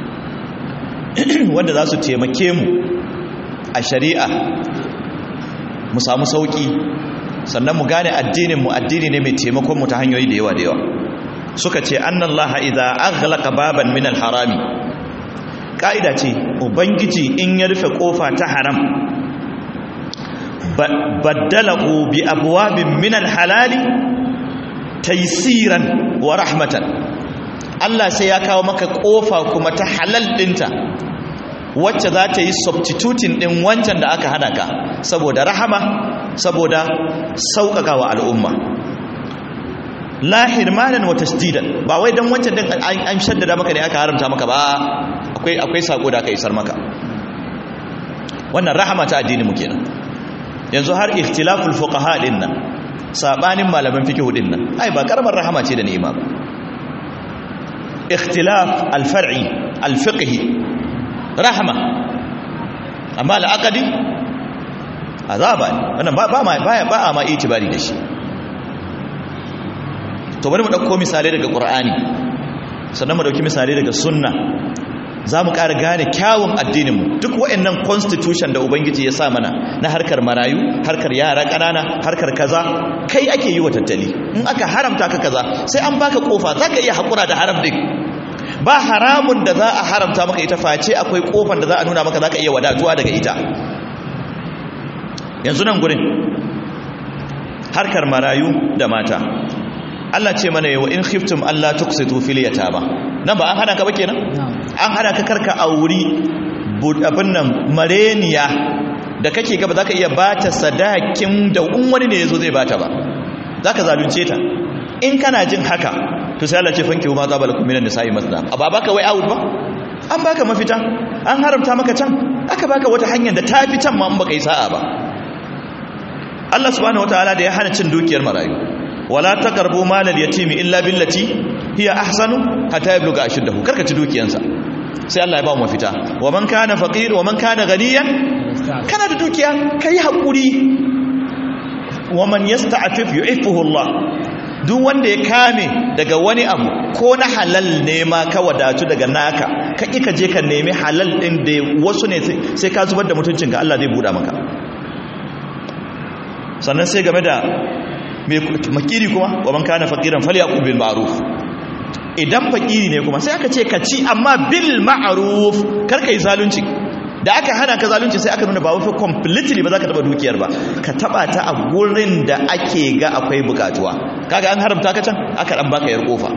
wanda za su taimake mu a shari'a mu samu sauƙi sannan mu gane addininmu addini ne mai taimakon mu ta hanyoyi da yawa da yawa suka ce annan laha idha aghlaqa baban min harami ka'ida ce ubangiji in ya rufe kofa ta haram baddalahu bi abwabin min halali taysiran wa rahmatan Allah sai ya kawo maka kofa kuma ta halal dinta wacce za ta yi substituting din wancan da aka hana ka saboda rahama saboda sauƙaƙa wa al'umma la hirmanan wa tasdidan ba wai dan wancan din an shaddada maka ne aka haramta maka ba akwai akwai sako da aka isar maka wannan rahama ta addini mu kenan yanzu har ikhtilaful fuqaha din nan sabanin malaman fiqh din nan ai ba karamar rahama ce da ni'ima ba ikhtilaf al-far'i al-fiqhi rahama amma al-aqdi azaba ne wannan ba ba ma ba a ma itibari da shi to bari mu dauko misalai daga qur'ani sannan mu dauki misalai daga sunna za mu ƙara gane kyawun addininmu duk waɗannan constitution da ubangiji ya sa mana na harkar marayu harkar yara ƙanana harkar kaza kai ake yi wa tattali in aka haramta ka kaza sai an baka kofa za ka iya haƙura da haram ɗin ba haramun da za a haramta maka ita face akwai kofan da za a nuna maka za ka iya wadatuwa daga ita yanzu nan gurin harkar marayu da mata Allah ce mana yawa in khiftum Allah tuqsitu fil yatama nan ba an hana ka ba kenan an hana ka karka auri abin nan mareniya da kake gaba zaka iya bata sadakin da in wani ne yazo zai bata ba zaka zalunce ta in kana jin haka to sai Allah ce fanki ma za balakum minan nisa'i masna aba baka wai out ba an baka mafita an haramta maka can aka baka wata hanyar da tafi can ma in baka yi sa'a ba Allah subhanahu wataala da ya hana cin dukiyar marayu wala taqrabu malal yatimi illa billati hiya ahsanu hatta yabluga ashuddahu karka ci dukiyansa sai Allah ya ba mu mafita wa man kana faqir wa man kana ghaniyan kana da dukiya kai hakuri wa man yasta'fif yu'iffuhu Allah duk wanda ya kame daga wani abu ko na halal ne ma ka wadatu daga naka ka ka je ka nemi halal din da wasu ne sai ka zubar da mutuncinka Allah zai buɗa maka sannan sai game da makiri kuma wa man kana faqiran falyaqul bil ma'ruf idan fakiri ne kuma sai aka ce ka ci amma bil ma'ruf kar kai zalunci da aka hana ka zalunci sai aka nuna ba wafi completely ba za ka taba dukiyar ba ka taba ta a gurin da ake ga akwai bukatuwa kaga an haramta ka can aka dan baka yar kofa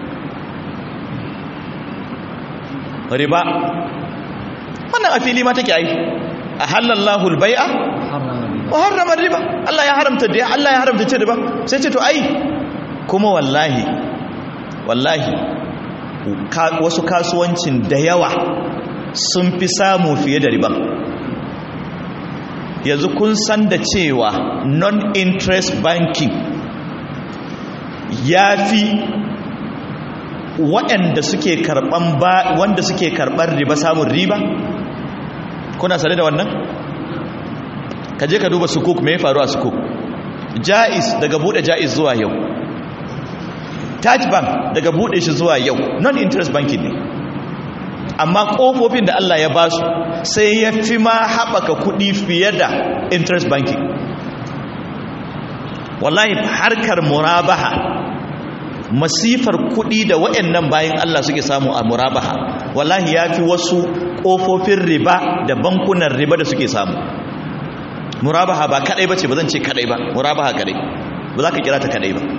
riba wannan a fili ma take ai a halallahu albai'a wa harrama riba Allah ya haramta da Allah ya haramta ce riba sai ce to ai kuma wallahi wallahi wasu kasuwancin da yawa sun fi samu fiye da riba yanzu kun san da cewa non-interest banking ya fi waɗanda suke karɓan ba wanda suke karɓar riba samun riba kuna sane da wannan ka je ka duba sukuk mai faru a sukuk jais daga bude jais zuwa yau taj bank daga bude shi zuwa yau non-interest banking ne amma kofofin da Allah ya basu sai ya fi ma haɓaka kuɗi fiye da interest banking wallahi harkar murabaha masifar kuɗi da waɗannan bayan Allah suke samu a murabaha wallahi ya fi wasu ƙofofin riba da bankunan riba da suke samu murabaha ba kaɗai ba ce ba zan ce kaɗai ba murabaha kaɗai ba za ka kira ta kaɗai ba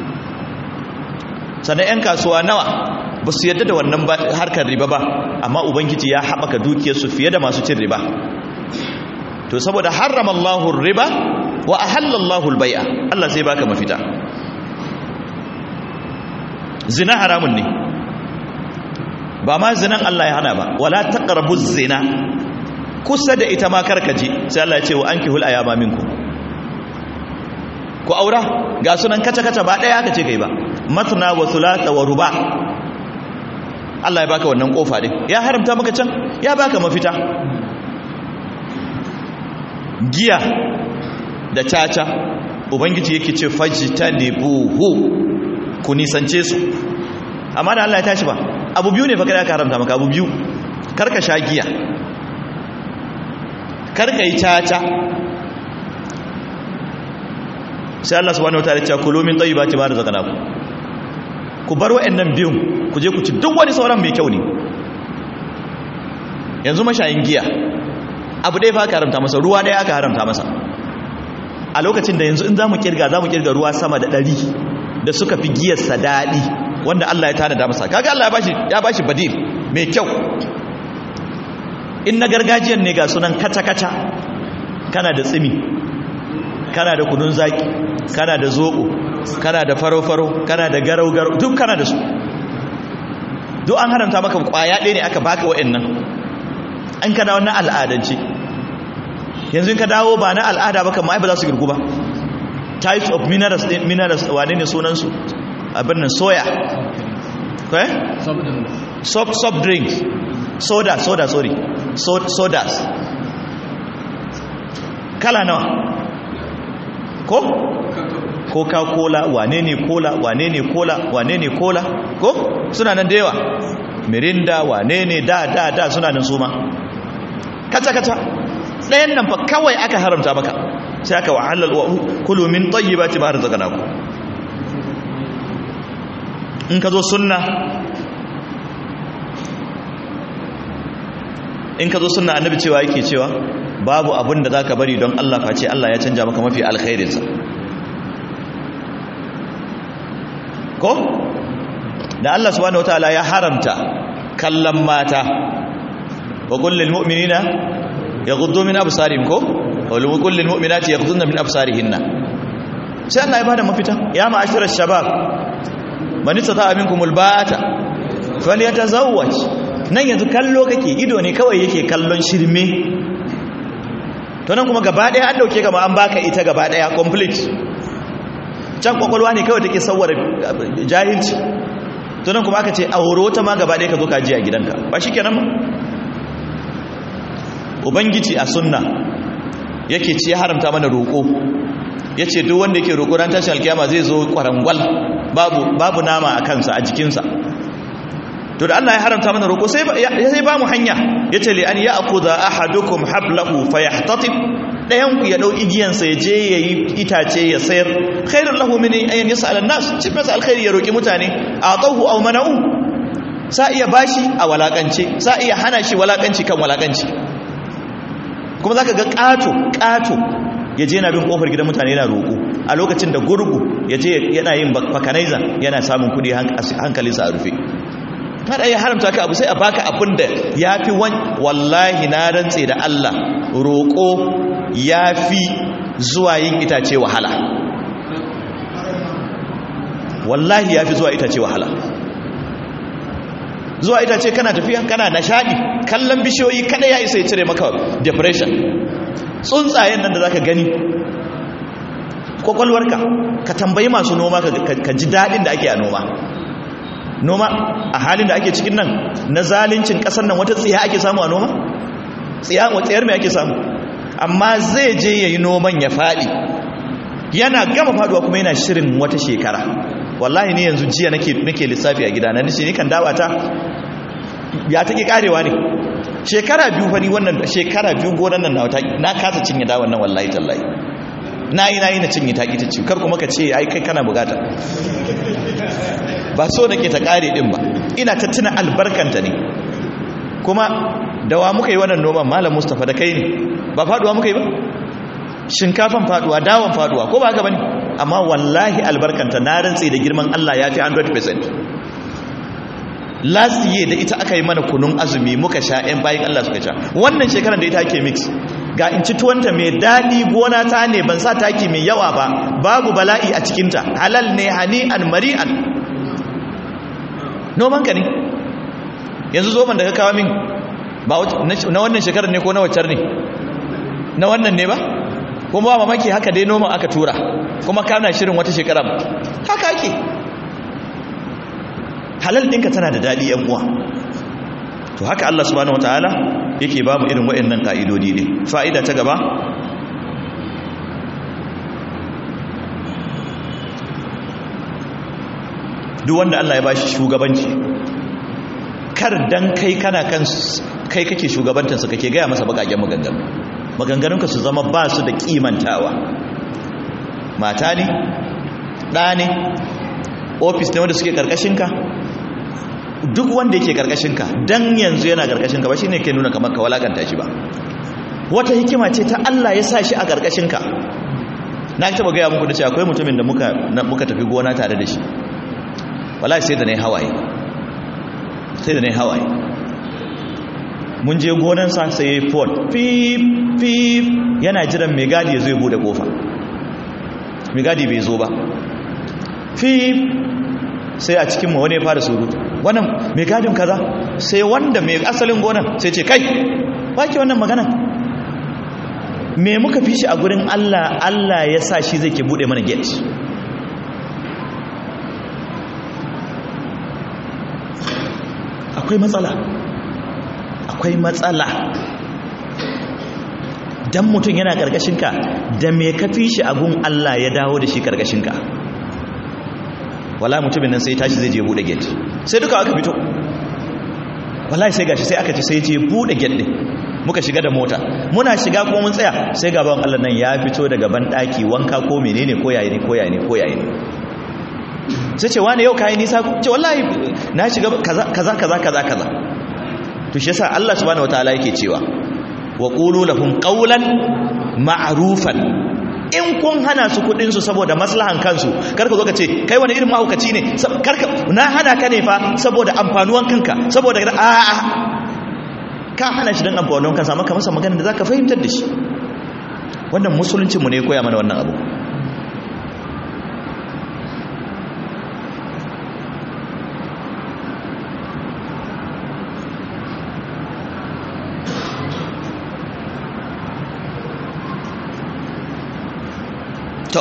sannan 'yan kasuwa nawa ba su yadda da wannan harkar riba ba amma ubangiji ya haɓaka dukiyarsu fiye da masu cin riba to saboda harrama Allahun riba wa ahallallahu albai'a Allah sai baka mafita zina haramun ne ba ma zinan Allah ya hana ba wala taqrabu zina kusa da ita ma karkaje sai Allah ya ce wa ankihul ayama minkum ku aura ga sunan kaca kaca ba daya aka ce kai ba matna wa thulatha wa ruba Allah ya baka wannan kofa din ya haramta maka can ya baka mafita giya da caca ubangiji yake ce fajtanibuhu ku nisance su amma da Allah ya tashi ba abu biyu ne fa kada ka haramta maka abu biyu karka sha giya karka yi caca sai Allah subhanahu wataala ya ce kulu min tayyibati ma razaqnakum ku bar wa'annan biyun ku je ku ci duk wani sauran mai kyau ne yanzu mashayin giya abu ɗaya fa aka haramta masa ruwa ɗaya aka haramta masa a lokacin da yanzu in za mu kirga za mu kirga ruwa sama da ɗari da suka fi giyarsa daɗi wanda Allah ya tanada masa kaga Allah ya bashi badil mai kyau in na gargajiyar ne ga sunan kaca-kaca kana da tsimi kana da kunun zaki kana da zoɓo kana da faro-faro kana da garau-garau duk kana da su duk an haramta maka kwaya ɗaya ne aka baka wa'annan an ka dawo na al'adance yanzu ka dawo ba na al'ada ba kamar ba za su girgu ba types of minerals minerals wane ne sunansu abin nan soya eh soft soft drinks soda soda sorry sodas kala nawa ko coca-cola wane ne cola wane ne cola wane ne cola ko suna nan da yawa mirinda wane ne da da da suna nan suma kata-kata ɗayan nan fa kawai aka haramta maka sai aka wahalar wa kulu min tayyibati ma razaqnakum in ka zo sunna in ka zo sunna annabi cewa yake cewa babu abin da zaka bari don Allah face Allah ya canja maka mafi alkhairinsa ko da Allah subhanahu wataala ya haramta kallon mata wa kullil mu'minina yaghuddu min absarihim ko wa kullil mu'minati yaghudduna min absarihinna sai Allah ya bada mafita ya ma'ashirar shabab man istata'a minkumul ba'ata falyatazawwaj nan yanzu kallo kake ido ne kawai yake kallon shirme to nan kuma gaba daya an dauke gama an baka ita gaba daya complete can kwakwalwa ne kawai take sauwar jahilci to nan kuma aka ce auro ta ma gaba daya ka zo ka ji a gidanka ba shi kenan ba ubangiji a sunna yake ce ya haramta mana roƙo ya ce duk wanda yake roƙo ran tashin alkiyama zai zo kwarangwal babu babu nama a kansa a jikinsa to da Allah ya haramta mana roƙo sai sai ba mu hanya yace li an ya'khudha ahadukum hablahu fayahtatib dayan ku ya dau igiyansa ya je yayi itace ya sayar khairul lahu min an yas'al an-nas ci masa alkhairi ya roki mutane atahu aw mana'u sa iya bashi a walakance sa iya hana shi walakanci kan walakanci kuma za ka ga ƙato ƙato ya je yana bin ƙofar gidan mutane yana roƙo a lokacin da gurgu ya je yana yin fakanaiza yana samun kuɗi hankalinsa a rufe kada ya haramta ka abu sai a baka abin da ya fi wallahi na rantse da Allah roƙo ya fi zuwa yin itace wahala wallahi ya fi zuwa itace wahala zuwa itace kana tafiya kana nishadi kallon bishiyoyi kada ya isa ya cire maka depression tsuntsayen nan da zaka gani kwakwalwarka ka tambayi masu noma ka ji daɗin da ake a noma noma a halin da ake cikin nan na zalincin ƙasar nan wata tsiya ake samu a noma tsiya tsayar mai ake samu amma zai je ya yi noman ya faɗi yana gama faduwa kuma yana shirin wata shekara wallahi ne yanzu jiya nake lissafi a gida na nishi ni kan dawata ya take karewa ne shekara biyu fari wannan shekara biyu gonan nan na kasa cinye dawan nan wallahi tallahi na yi na yi na cinye taƙi ta kar kuma ka ce ai kai kana bugata ba so nake ta kare din ba ina ta tuna albarkanta ne kuma dawa muka yi wannan noman malam mustafa da kai ne ba faduwa muka yi ba shinkafan faduwa dawon faduwa ko ba haka bane amma wallahi albarkanta na rantsi da girman Allah ya fi 100% last year da ita aka yi mana kunun azumi muka sha ɗan bayan Allah suka sha wannan shekarar da ita ake mix ga in ci tuwanta mai daɗi gona ta ne ban sa taki mai yawa ba babu bala'i a cikinta halal ne hani'an mari'an nomanka ne yanzu zoban da ka kawo min ba na wannan shekarar ne ko na waccar ne na wannan ne ba kuma ba mamaki haka dai noman aka tura kuma kana shirin wata shekara haka ake halal ɗinka tana da daɗi yan uwa to haka Allah subhanahu wataala yake ba mu irin waɗannan ka'idodi ne fa'ida ta gaba duk wanda Allah ya bashi shugabanci kar dan kai kana kan kai kake shugabantansa kake gaya masa bakaken maganganu maganganunka su zama ba su da kimantawa mata ne ɗa ne ofis ne wanda suke ƙarƙashinka duk wanda yake ƙarƙashinka don yanzu yana ƙarƙashinka ba shi ne ke nuna kamar ka walakanta shi ba wata hikima ce ta Allah ya sa shi a ƙarƙashinka na taɓa gaya muku da ce akwai mutumin da muka tafi gona tare da shi wala sai da na yi hawaye sai da na yi hawaye mun je gonansa sai ya yi ford fif fif yana jiran mai gadi ya zo ya bude kofa mai gadi bai zo ba fif sai a cikinmu wani ya fara surutu wannan mai gadin kaza sai wanda mai asalin gonan sai ce kai baki wannan magana me muka fi shi a gurin allah allah ya sa shi zai ke bude mana gate akwai matsala akwai matsala dan mutum yana karkashinka da me ka fi shi agun Allah ya dawo da shi karkashinka wala mutumin nan sai tashi zai je bude gate sai duka aka fito wallahi sai gashi sai aka ce sai je bude gate din muka shiga da mota muna shiga kuma mun tsaya sai gaban Allah nan ya fito daga ban daki wanka ko menene ko yayi ne ko yayi ne ko yayi ne sai ce wani yau kayi nisa ce wallahi na shiga kaza kaza kaza kaza kaza to shi yasa Allah subhanahu wataala yake cewa wa qulu lahum qawlan ma'rufan in kun hana su kudin su saboda maslahan kansu karka zo ka ce kai wani irin mahaukaci ne karka na hana ka ne fa saboda amfanuwan kanka saboda a a ka hana shi dan amfanuwan kansa maka masa magana da zaka fahimtar da shi wannan musulunci mu ne koya mana wannan abu to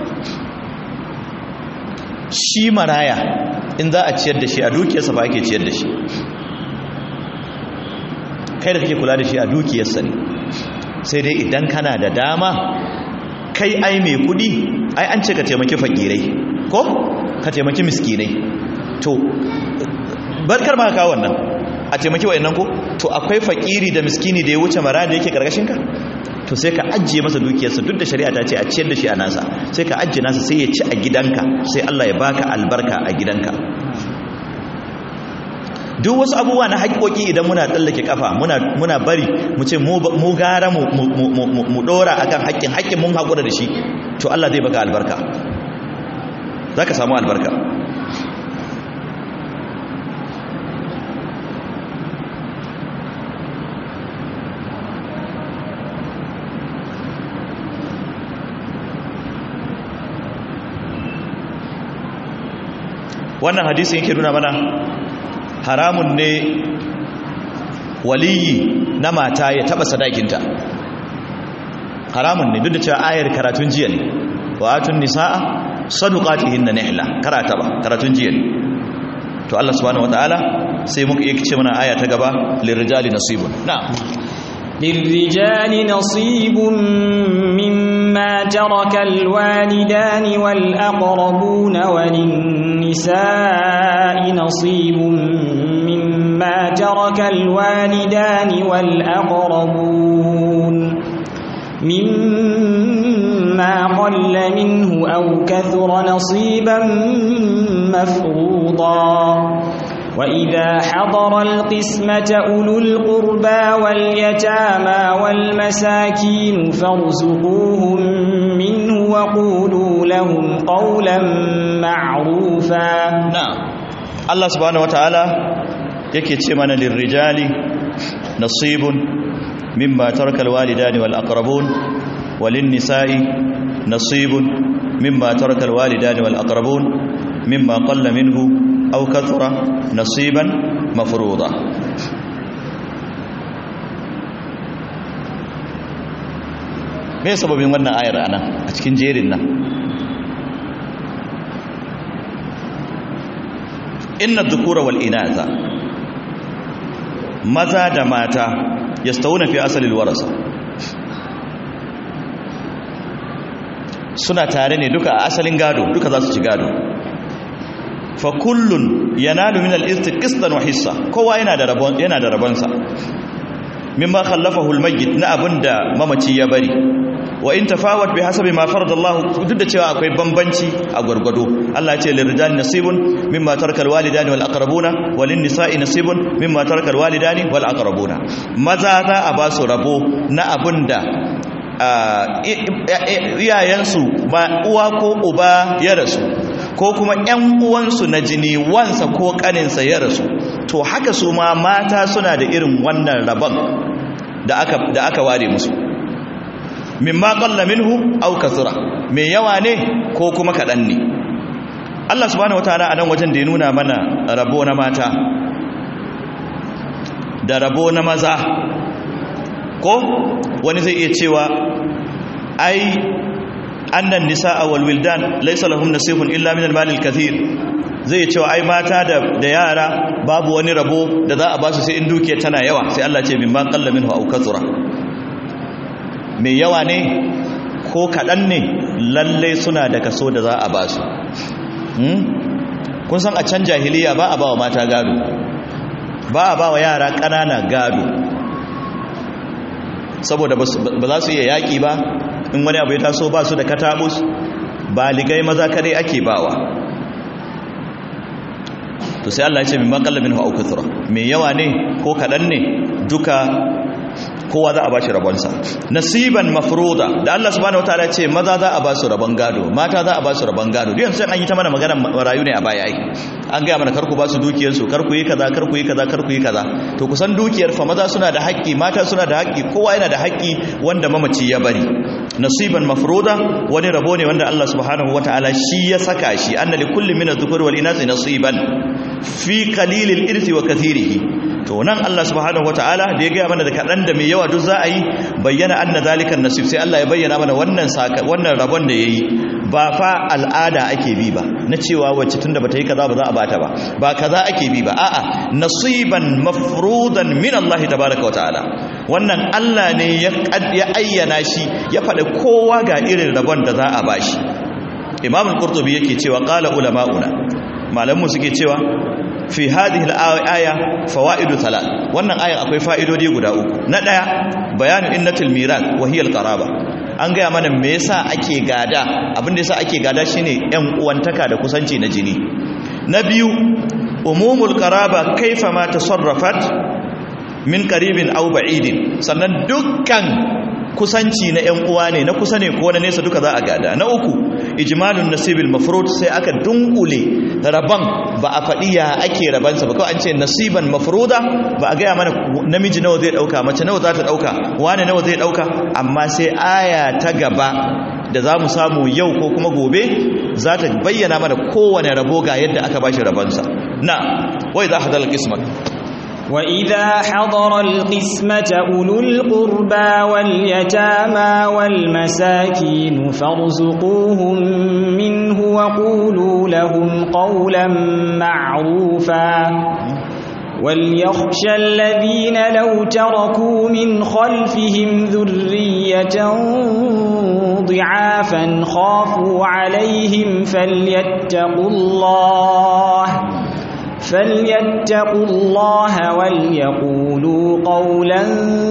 shi maraya in za a ciyar da shi a dukiyarsa ba ake ciyar da shi kai da kake kula da shi a dukiyarsa ne sai dai idan kana da dama kai ai mai kudi ai an ce ka taimaki fakirai ko ka taimaki miskinai to barkar ma kawo wannan a taimaki wa'annan ko to akwai fakiri da miskini da ya wuce mara da yake karkashinka to sai ka ajiye masa dukiyarsa duk da shari'a ta ce a ciyar da shi a nasa sai ka ajiye nasa sai ya ci a gidanka sai Allah ya baka albarka a gidanka duk wasu abubuwa na haƙoƙi idan muna tsallake kafa muna muna bari mu ce mu gara mu mu dora akan haƙƙin haƙƙin mun haƙura da shi to Allah zai baka albarka zaka samu albarka wannan hadisin yake nuna mana haramun ne waliyi na mata ya taba sadakinta haramun ne duk da cewa ayar karatun jiya ne wa atun nisaa sadaqatihinna nihla karata ba karatun jiya ne to Allah subhanahu wataala sai muka yi ce mana aya ta gaba lirrijali nasibun na'am للرجال نصيب مما ترك الوالدان والأقربون وللنساء نصيب مما ترك الوالدان والأقربون مما قل منه أو كثر نصيبا مفروضا وإذا حضر القسمة أولو القربى واليتامى والمساكين فارزقوهم منه وقولوا لهم قولا معروفا نعم الله سبحانه وتعالى yake ce mana lirrijali nasibun mimma taraka alwalidani wal aqrabun walin nisa'i nasibun mimma taraka alwalidani wal aqrabun mimma qalla minhu aw kathura nasiban mafruḍa me sababin wannan ayar anan a cikin jerin nan inna dhukura wal inatha maza da mata yastawuna fi asalil warasa suna tare ne duka a asalin gado duka za su ci gado fa kullun yanalu min al-irthi qistan wa hissa kowa yana da rabon yana da rabonsa mimma khallafahu al-mayyit na abinda mamaci ya bari wa in tafawat bi hasabi ma farada Allah duk da cewa akwai bambanci a gurgudo Allah ya ce lirrijali nasibun mimma taraka al-walidani wal aqrabuna walin nisa'i nasibun mimma taraka al-walidani wal aqrabuna maza za a ba su rabo na abinda iyayensu ba uwa ko uba ya rasu ko kuma ƴan uwansu na jini wansa ko kaninsa ya rasu to haka su ma mata suna da irin wannan rabon da aka da aka ware musu mimma qalla minhu aw kathura me yawa ne ko kuma kadan ne Allah subhanahu wataala a nan wajen da ya nuna mana rabo na mata da rabo na maza ko wani zai iya cewa ai annan nisaa wal wildan laysa lahum nasibun illa min al-mal al-kathir zai cewa ai mata da da yara babu wani rabo da za a ba su sai in dukiya tana yawa sai Allah ce mimma qalla minhu aw kathura mai yawa ne ko kaɗan ne lallai suna da kaso da za a ba su kun san a can jahiliya ba a ba wa mata gado ba a ba wa yara ƙanana gado saboda ba za su iya yaƙi ba in wani abu ya taso ba su da katabus baligai maza kadai ake bawa to sai Allah ya ce min maqallabin hu aukuthra mai yawa ne ko kaɗan ne duka kowa za a ba shi rabonsa nasiban mafruda da Allah subhanahu wataala ce maza za a ba su rabon gado mata za a ba su rabon gado duk yanzu an yi ta mana magana marayu ne a baya ai an gaya mana karku ba su dukiyar su karku yi kaza karku yi kaza karku yi kaza to kusan dukiyar fa maza suna da haƙƙi mata suna da haƙƙi kowa yana da haƙƙi wanda mamaci ya bari nasiban mafruda wani rabo ne wanda Allah subhanahu wataala shi ya saka shi anna li kulli min adh-dhukuri wal inathi nasiban fi qalilil irthi wa kathirihi to nan Allah subhanahu wataala da ya gaya mana da kaɗan da mai yawa duk za a yi bayyana anna zalikan nasib sai Allah ya bayyana mana wannan saka wannan rabon da yayi ba fa al'ada ake bi ba na cewa wacce tunda bata yi kaza ba za a bata ba ba kaza ake bi ba a'a nasiban mafrudan min Allah tabaaraka wa ta'ala wannan Allah ne ya ya ayyana shi ya faɗa kowa ga irin rabon da za a bashi Imam al-Qurtubi yake cewa qala ulama'una malamu suke cewa fi hadhihi al-aya fawaidu thalath wannan ayan akwai fa'idodi guda uku na daya bayanu innatul mirath wa hiya al-qaraba an gaya mana me yasa ake gada abin da yasa ake gada shine yan uwantaka da kusanci na jini na biyu umumul qaraba kaifa ma tasarrafat min qaribin aw ba'idin sannan dukkan kusanci na ƴan uwa ne na kusa ne ko na nesa duka za a gada na uku ijmalun nasibil mafrud sai aka dunkule raban ba a faɗi ya ake rabansa ba kawai an ce nasiban mafruda ba a gaya mana namiji nawa zai ɗauka mace nawa za ta ɗauka wane nawa zai ɗauka amma sai aya ta gaba da za mu samu yau ko kuma gobe za ta bayyana mana kowane rabo ga yadda aka bashi rabansa na wai za hadal qismat وإذا حضر القسمة أولو القربى واليتامى والمساكين فارزقوهم منه وقولوا لهم قولا معروفا وليخشى الذين لو تركوا من خلفهم ذرية ضعافا خافوا عليهم فليتقوا الله فليتقوا الله وليقولوا قولا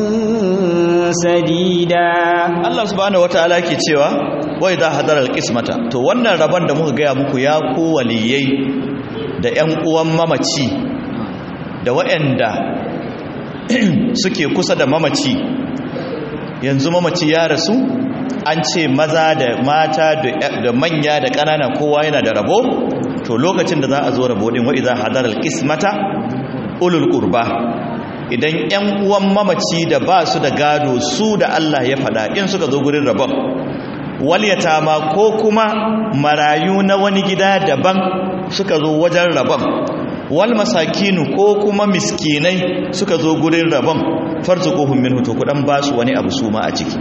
سديدا Allah subhanahu wataala ke cewa wai za hadar alqismata to wannan rabon da muka gaya muku ya ku waliyai da ƴan uwan mamaci da waɗanda suke kusa da mamaci yanzu mamaci ya rasu an ce maza da mata da manya da ƙanana kowa yana da rabo to lokacin da za a zo rabo din wa idza hadara alqismata ulul qurba idan ƴan uwan mamaci da ba su da gado su da Allah ya fada in suka zo gurin rabon wal yatama ko kuma marayu na wani gida daban suka zo wajen rabon wal masakinu ko kuma miskinai suka zo gurin rabon farzuquhum minhu to kudan ba su wani abu su ma a ciki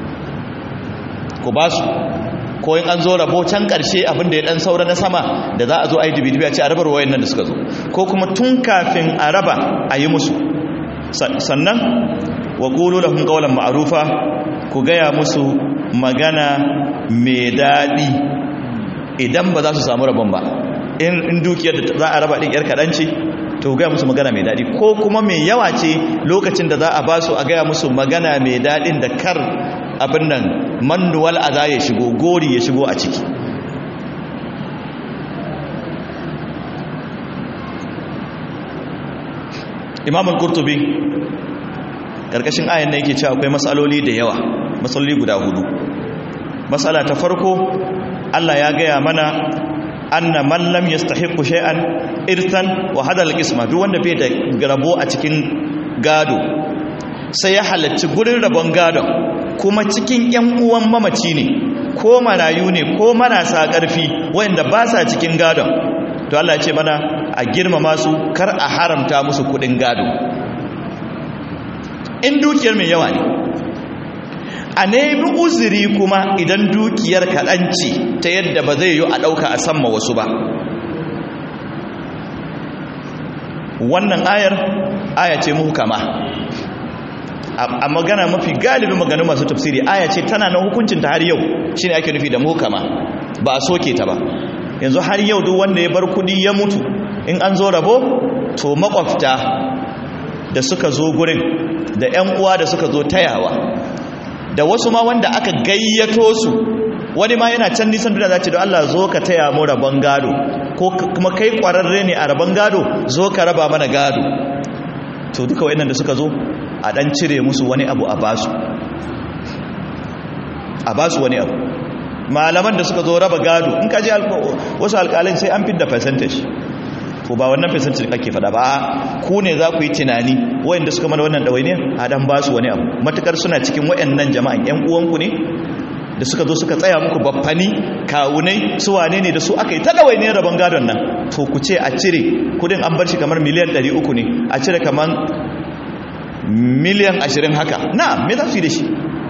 ku ba su ko in an zo rabo can ƙarshe abinda ya ɗan saura na sama da za a zo a yi dubi-dubi a ce a rabar wayan nan da suka zo ko kuma tun kafin a raba a yi musu sannan wa ƙulu da hun ƙaunar ma'arufa ku gaya musu magana mai daɗi idan ba za su samu rabon ba in dukiyar da za a raba ɗin ‘yar kaɗanci to gaya musu magana mai daɗi ko kuma mai yawa ce lokacin da za a ba su a gaya musu magana mai daɗin da kar abin nan manuwal aza ya shigo gori ya shigo a ciki imamul kurtubi karkashin ayan nan yake cewa akwai matsaloli da yawa matsaloli guda hudu matsala ta farko Allah ya gaya mana anna man lam yastahiqu shay'an irthan wa hadal qisma duk wanda bai da rabo a cikin gado sai ya halarci gurin rabon gadon kuma cikin ‘yan uwan mamaci ne ko marayu ne ko marasa ƙarfi wanda ba sa cikin gadon to Allah ce mana a girmama su kar a haramta musu kuɗin gado in dukiyar mai yawa ne a nemi uzuri kuma idan dukiyar kaɗan ce ta yadda ba zai yi a ɗauka a samma wasu ba wannan ayar aya ce muhukama a magana mafi galibin maganu masu tafsiri aya ce tana na hukuncin ta har yau shine ake nufi da muhukama ba a soke ta ba yanzu har yau duk wanda ya bar kudi ya mutu in an zo rabo to makwabta da suka zo gurin da ƴan uwa da suka zo tayawa da wasu ma wanda aka gayyato su wani ma yana can nisan duniya za ce don Allah zo ka taya mu rabon gado ko kuma kai kwararre ne a rabon gado zo ka raba mana gado to duka wayannan da suka zo a dan cire musu wani abu a basu a basu wani abu malaman da suka zo raba gado in kaji wasu alƙalin sai an fidda percentage ko ba wannan percentage kake fada ba ku ne za ku yi tunani wayanda suka mana wannan dawainiya a dan basu wani abu matukar suna cikin wayannan jama'an yan uwanku ne da suka zo suka tsaya muku baffani kawunai su wane ne da su aka yi ta dawainiyar rabon gadon nan to ku ce a cire kudin an bar shi kamar miliyan 300 ne a cire kamar miliyan 20 haka na me za su yi da shi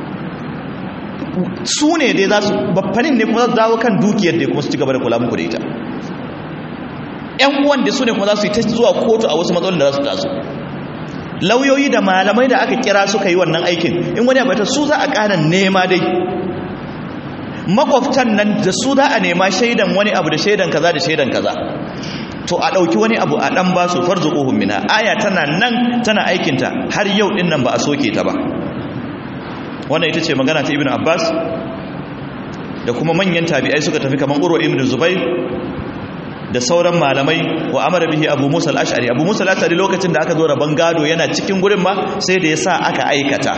su ne dai za su baffanin ne kuma za su dawo kan dukiyar da kuma su ci gaba da kula muku da ita ‘yan uwan da su ne kuma za su yi ta zuwa kotu a wasu matsalolin da za su taso lauyoyi da malamai da aka kira suka yi wannan aikin in wani abata su za a ƙara nema dai makwabtan nan da su za a nema shaidan wani abu da shaidan kaza da shaidan kaza to a ɗauki wani abu a ɗan ba su farzu ƙohun mina aya tana nan tana aikinta har yau ɗin nan ba a soke ta ba wannan ita ce magana ta ibn abbas da kuma manyan tabi'ai suka tafi kamar urwa ibn zubair da sauran malamai wa amara bihi abu musa al-ash'ari abu musa al-ash'ari lokacin da aka zo rabon gado yana cikin gurin ma sai da ya sa aka aikata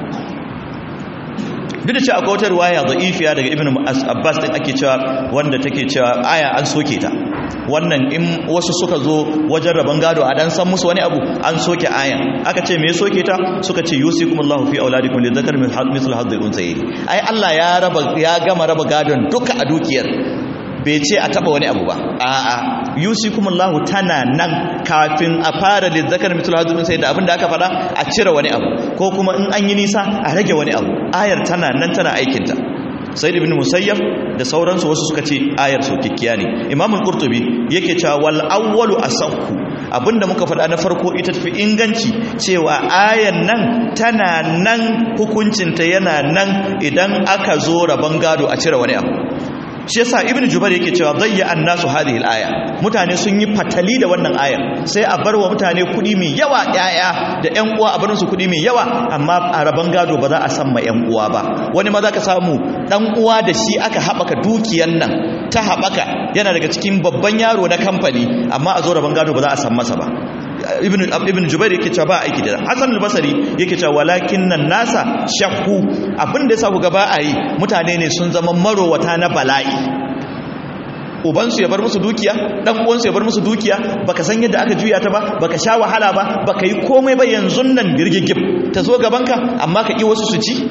duk da cewa akwai wata ruwaya da'ifiya daga ibn abbas din ake cewa wanda take cewa aya an soke ta wannan in wasu suka zo wajen rabon gado a dan san musu wani abu an soke ayan aka ce me soke ta suka ce yusikumullahu fi auladikum lidhakar min mithl hadhil unsayyi ai Allah ya raba ya gama raba gadon duka a dukiyar bai ce a taba wani abu ba a'a yusikumullahu tana nan kafin a fara lizzakar mitul hadin sai da abinda aka fada a cire wani abu ko kuma in an yi nisa a rage wani abu ayar tana nan tana aikinta sayyid ibn musayyab da sauransu wasu suka ce ayar sokikkiya ne imam al-qurtubi yake cewa wal awwalu asahhu abinda muka faɗa na farko ita tafi inganci cewa ayan nan tana nan hukuncinta yana nan idan aka zo rabon gado a cire wani abu shi yasa ibnu jubair yake cewa dayya annasu hadhihi al-aya mutane sun yi fatali da wannan ayar sai a bar wa mutane kudi mai yawa yaya da ƴan uwa a barin su kudi mai yawa amma a raban gado ba za a san ma ƴan uwa ba wani ma za ka samu dan uwa da shi aka habaka dukiyan nan ta habaka yana daga cikin babban yaro na kamfani amma a zo raban gado ba za a san masa ba ibn ibn jubair yake cewa ba aiki da hasan al-basri yake cewa walakin nan nasa shakku abinda yasa ku ga ba a yi mutane ne sun zama marowata na bala'i ubansu ya bar musu dukiya dan uwansu ya bar musu dukiya baka san yadda aka juya ta ba baka sha wahala ba baka yi komai ba yanzu nan girgigib ta zo gabanka amma ka ki wasu su ci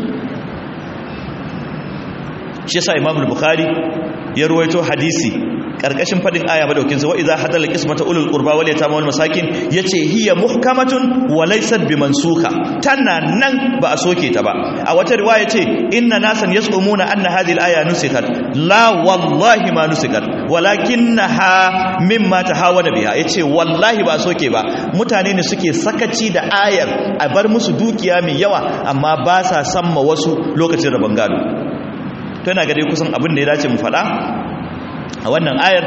shi yasa imam al-bukhari ya ruwaito hadisi karkashin fadin aya madaukin sa wa idza hadal qismata ulul qurba wal yatama wal masakin yace hiya muhkamatun wa laysat bimansuka tana nan ba a soke ta ba a wata riwaya yace inna nasan yasumuna anna hadhihi al aya nusikat la wallahi ma nusikat walakinaha mimma tahawana biha yace wallahi ba a soke ba mutane ne suke sakaci da ayar a bar musu dukiya mai yawa amma ba sa samma wasu lokacin rabon gado to yana ga dai kusan abin da ya dace mu faɗa a wannan ayar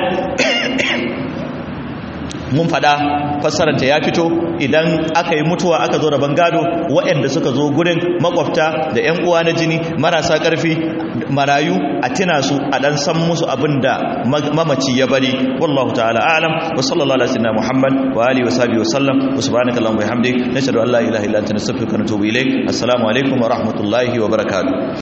mun fada fassararta ya fito idan aka yi mutuwa aka zo rabon gado waɗanda suka zo gurin makwabta da 'yan uwa na jini marasa ƙarfi marayu a tina su a ɗan san musu abin da mamaci ya bari wallahu ta'ala alam wa sallallahu alaihi wa muhammad wa alihi wa sahbihi wa sallam wa subhanaka allahumma wa bihamdik nashhadu an la ilaha illa anta nastaghfiruka wa natubu ilayk assalamu alaikum wa rahmatullahi wa barakatuh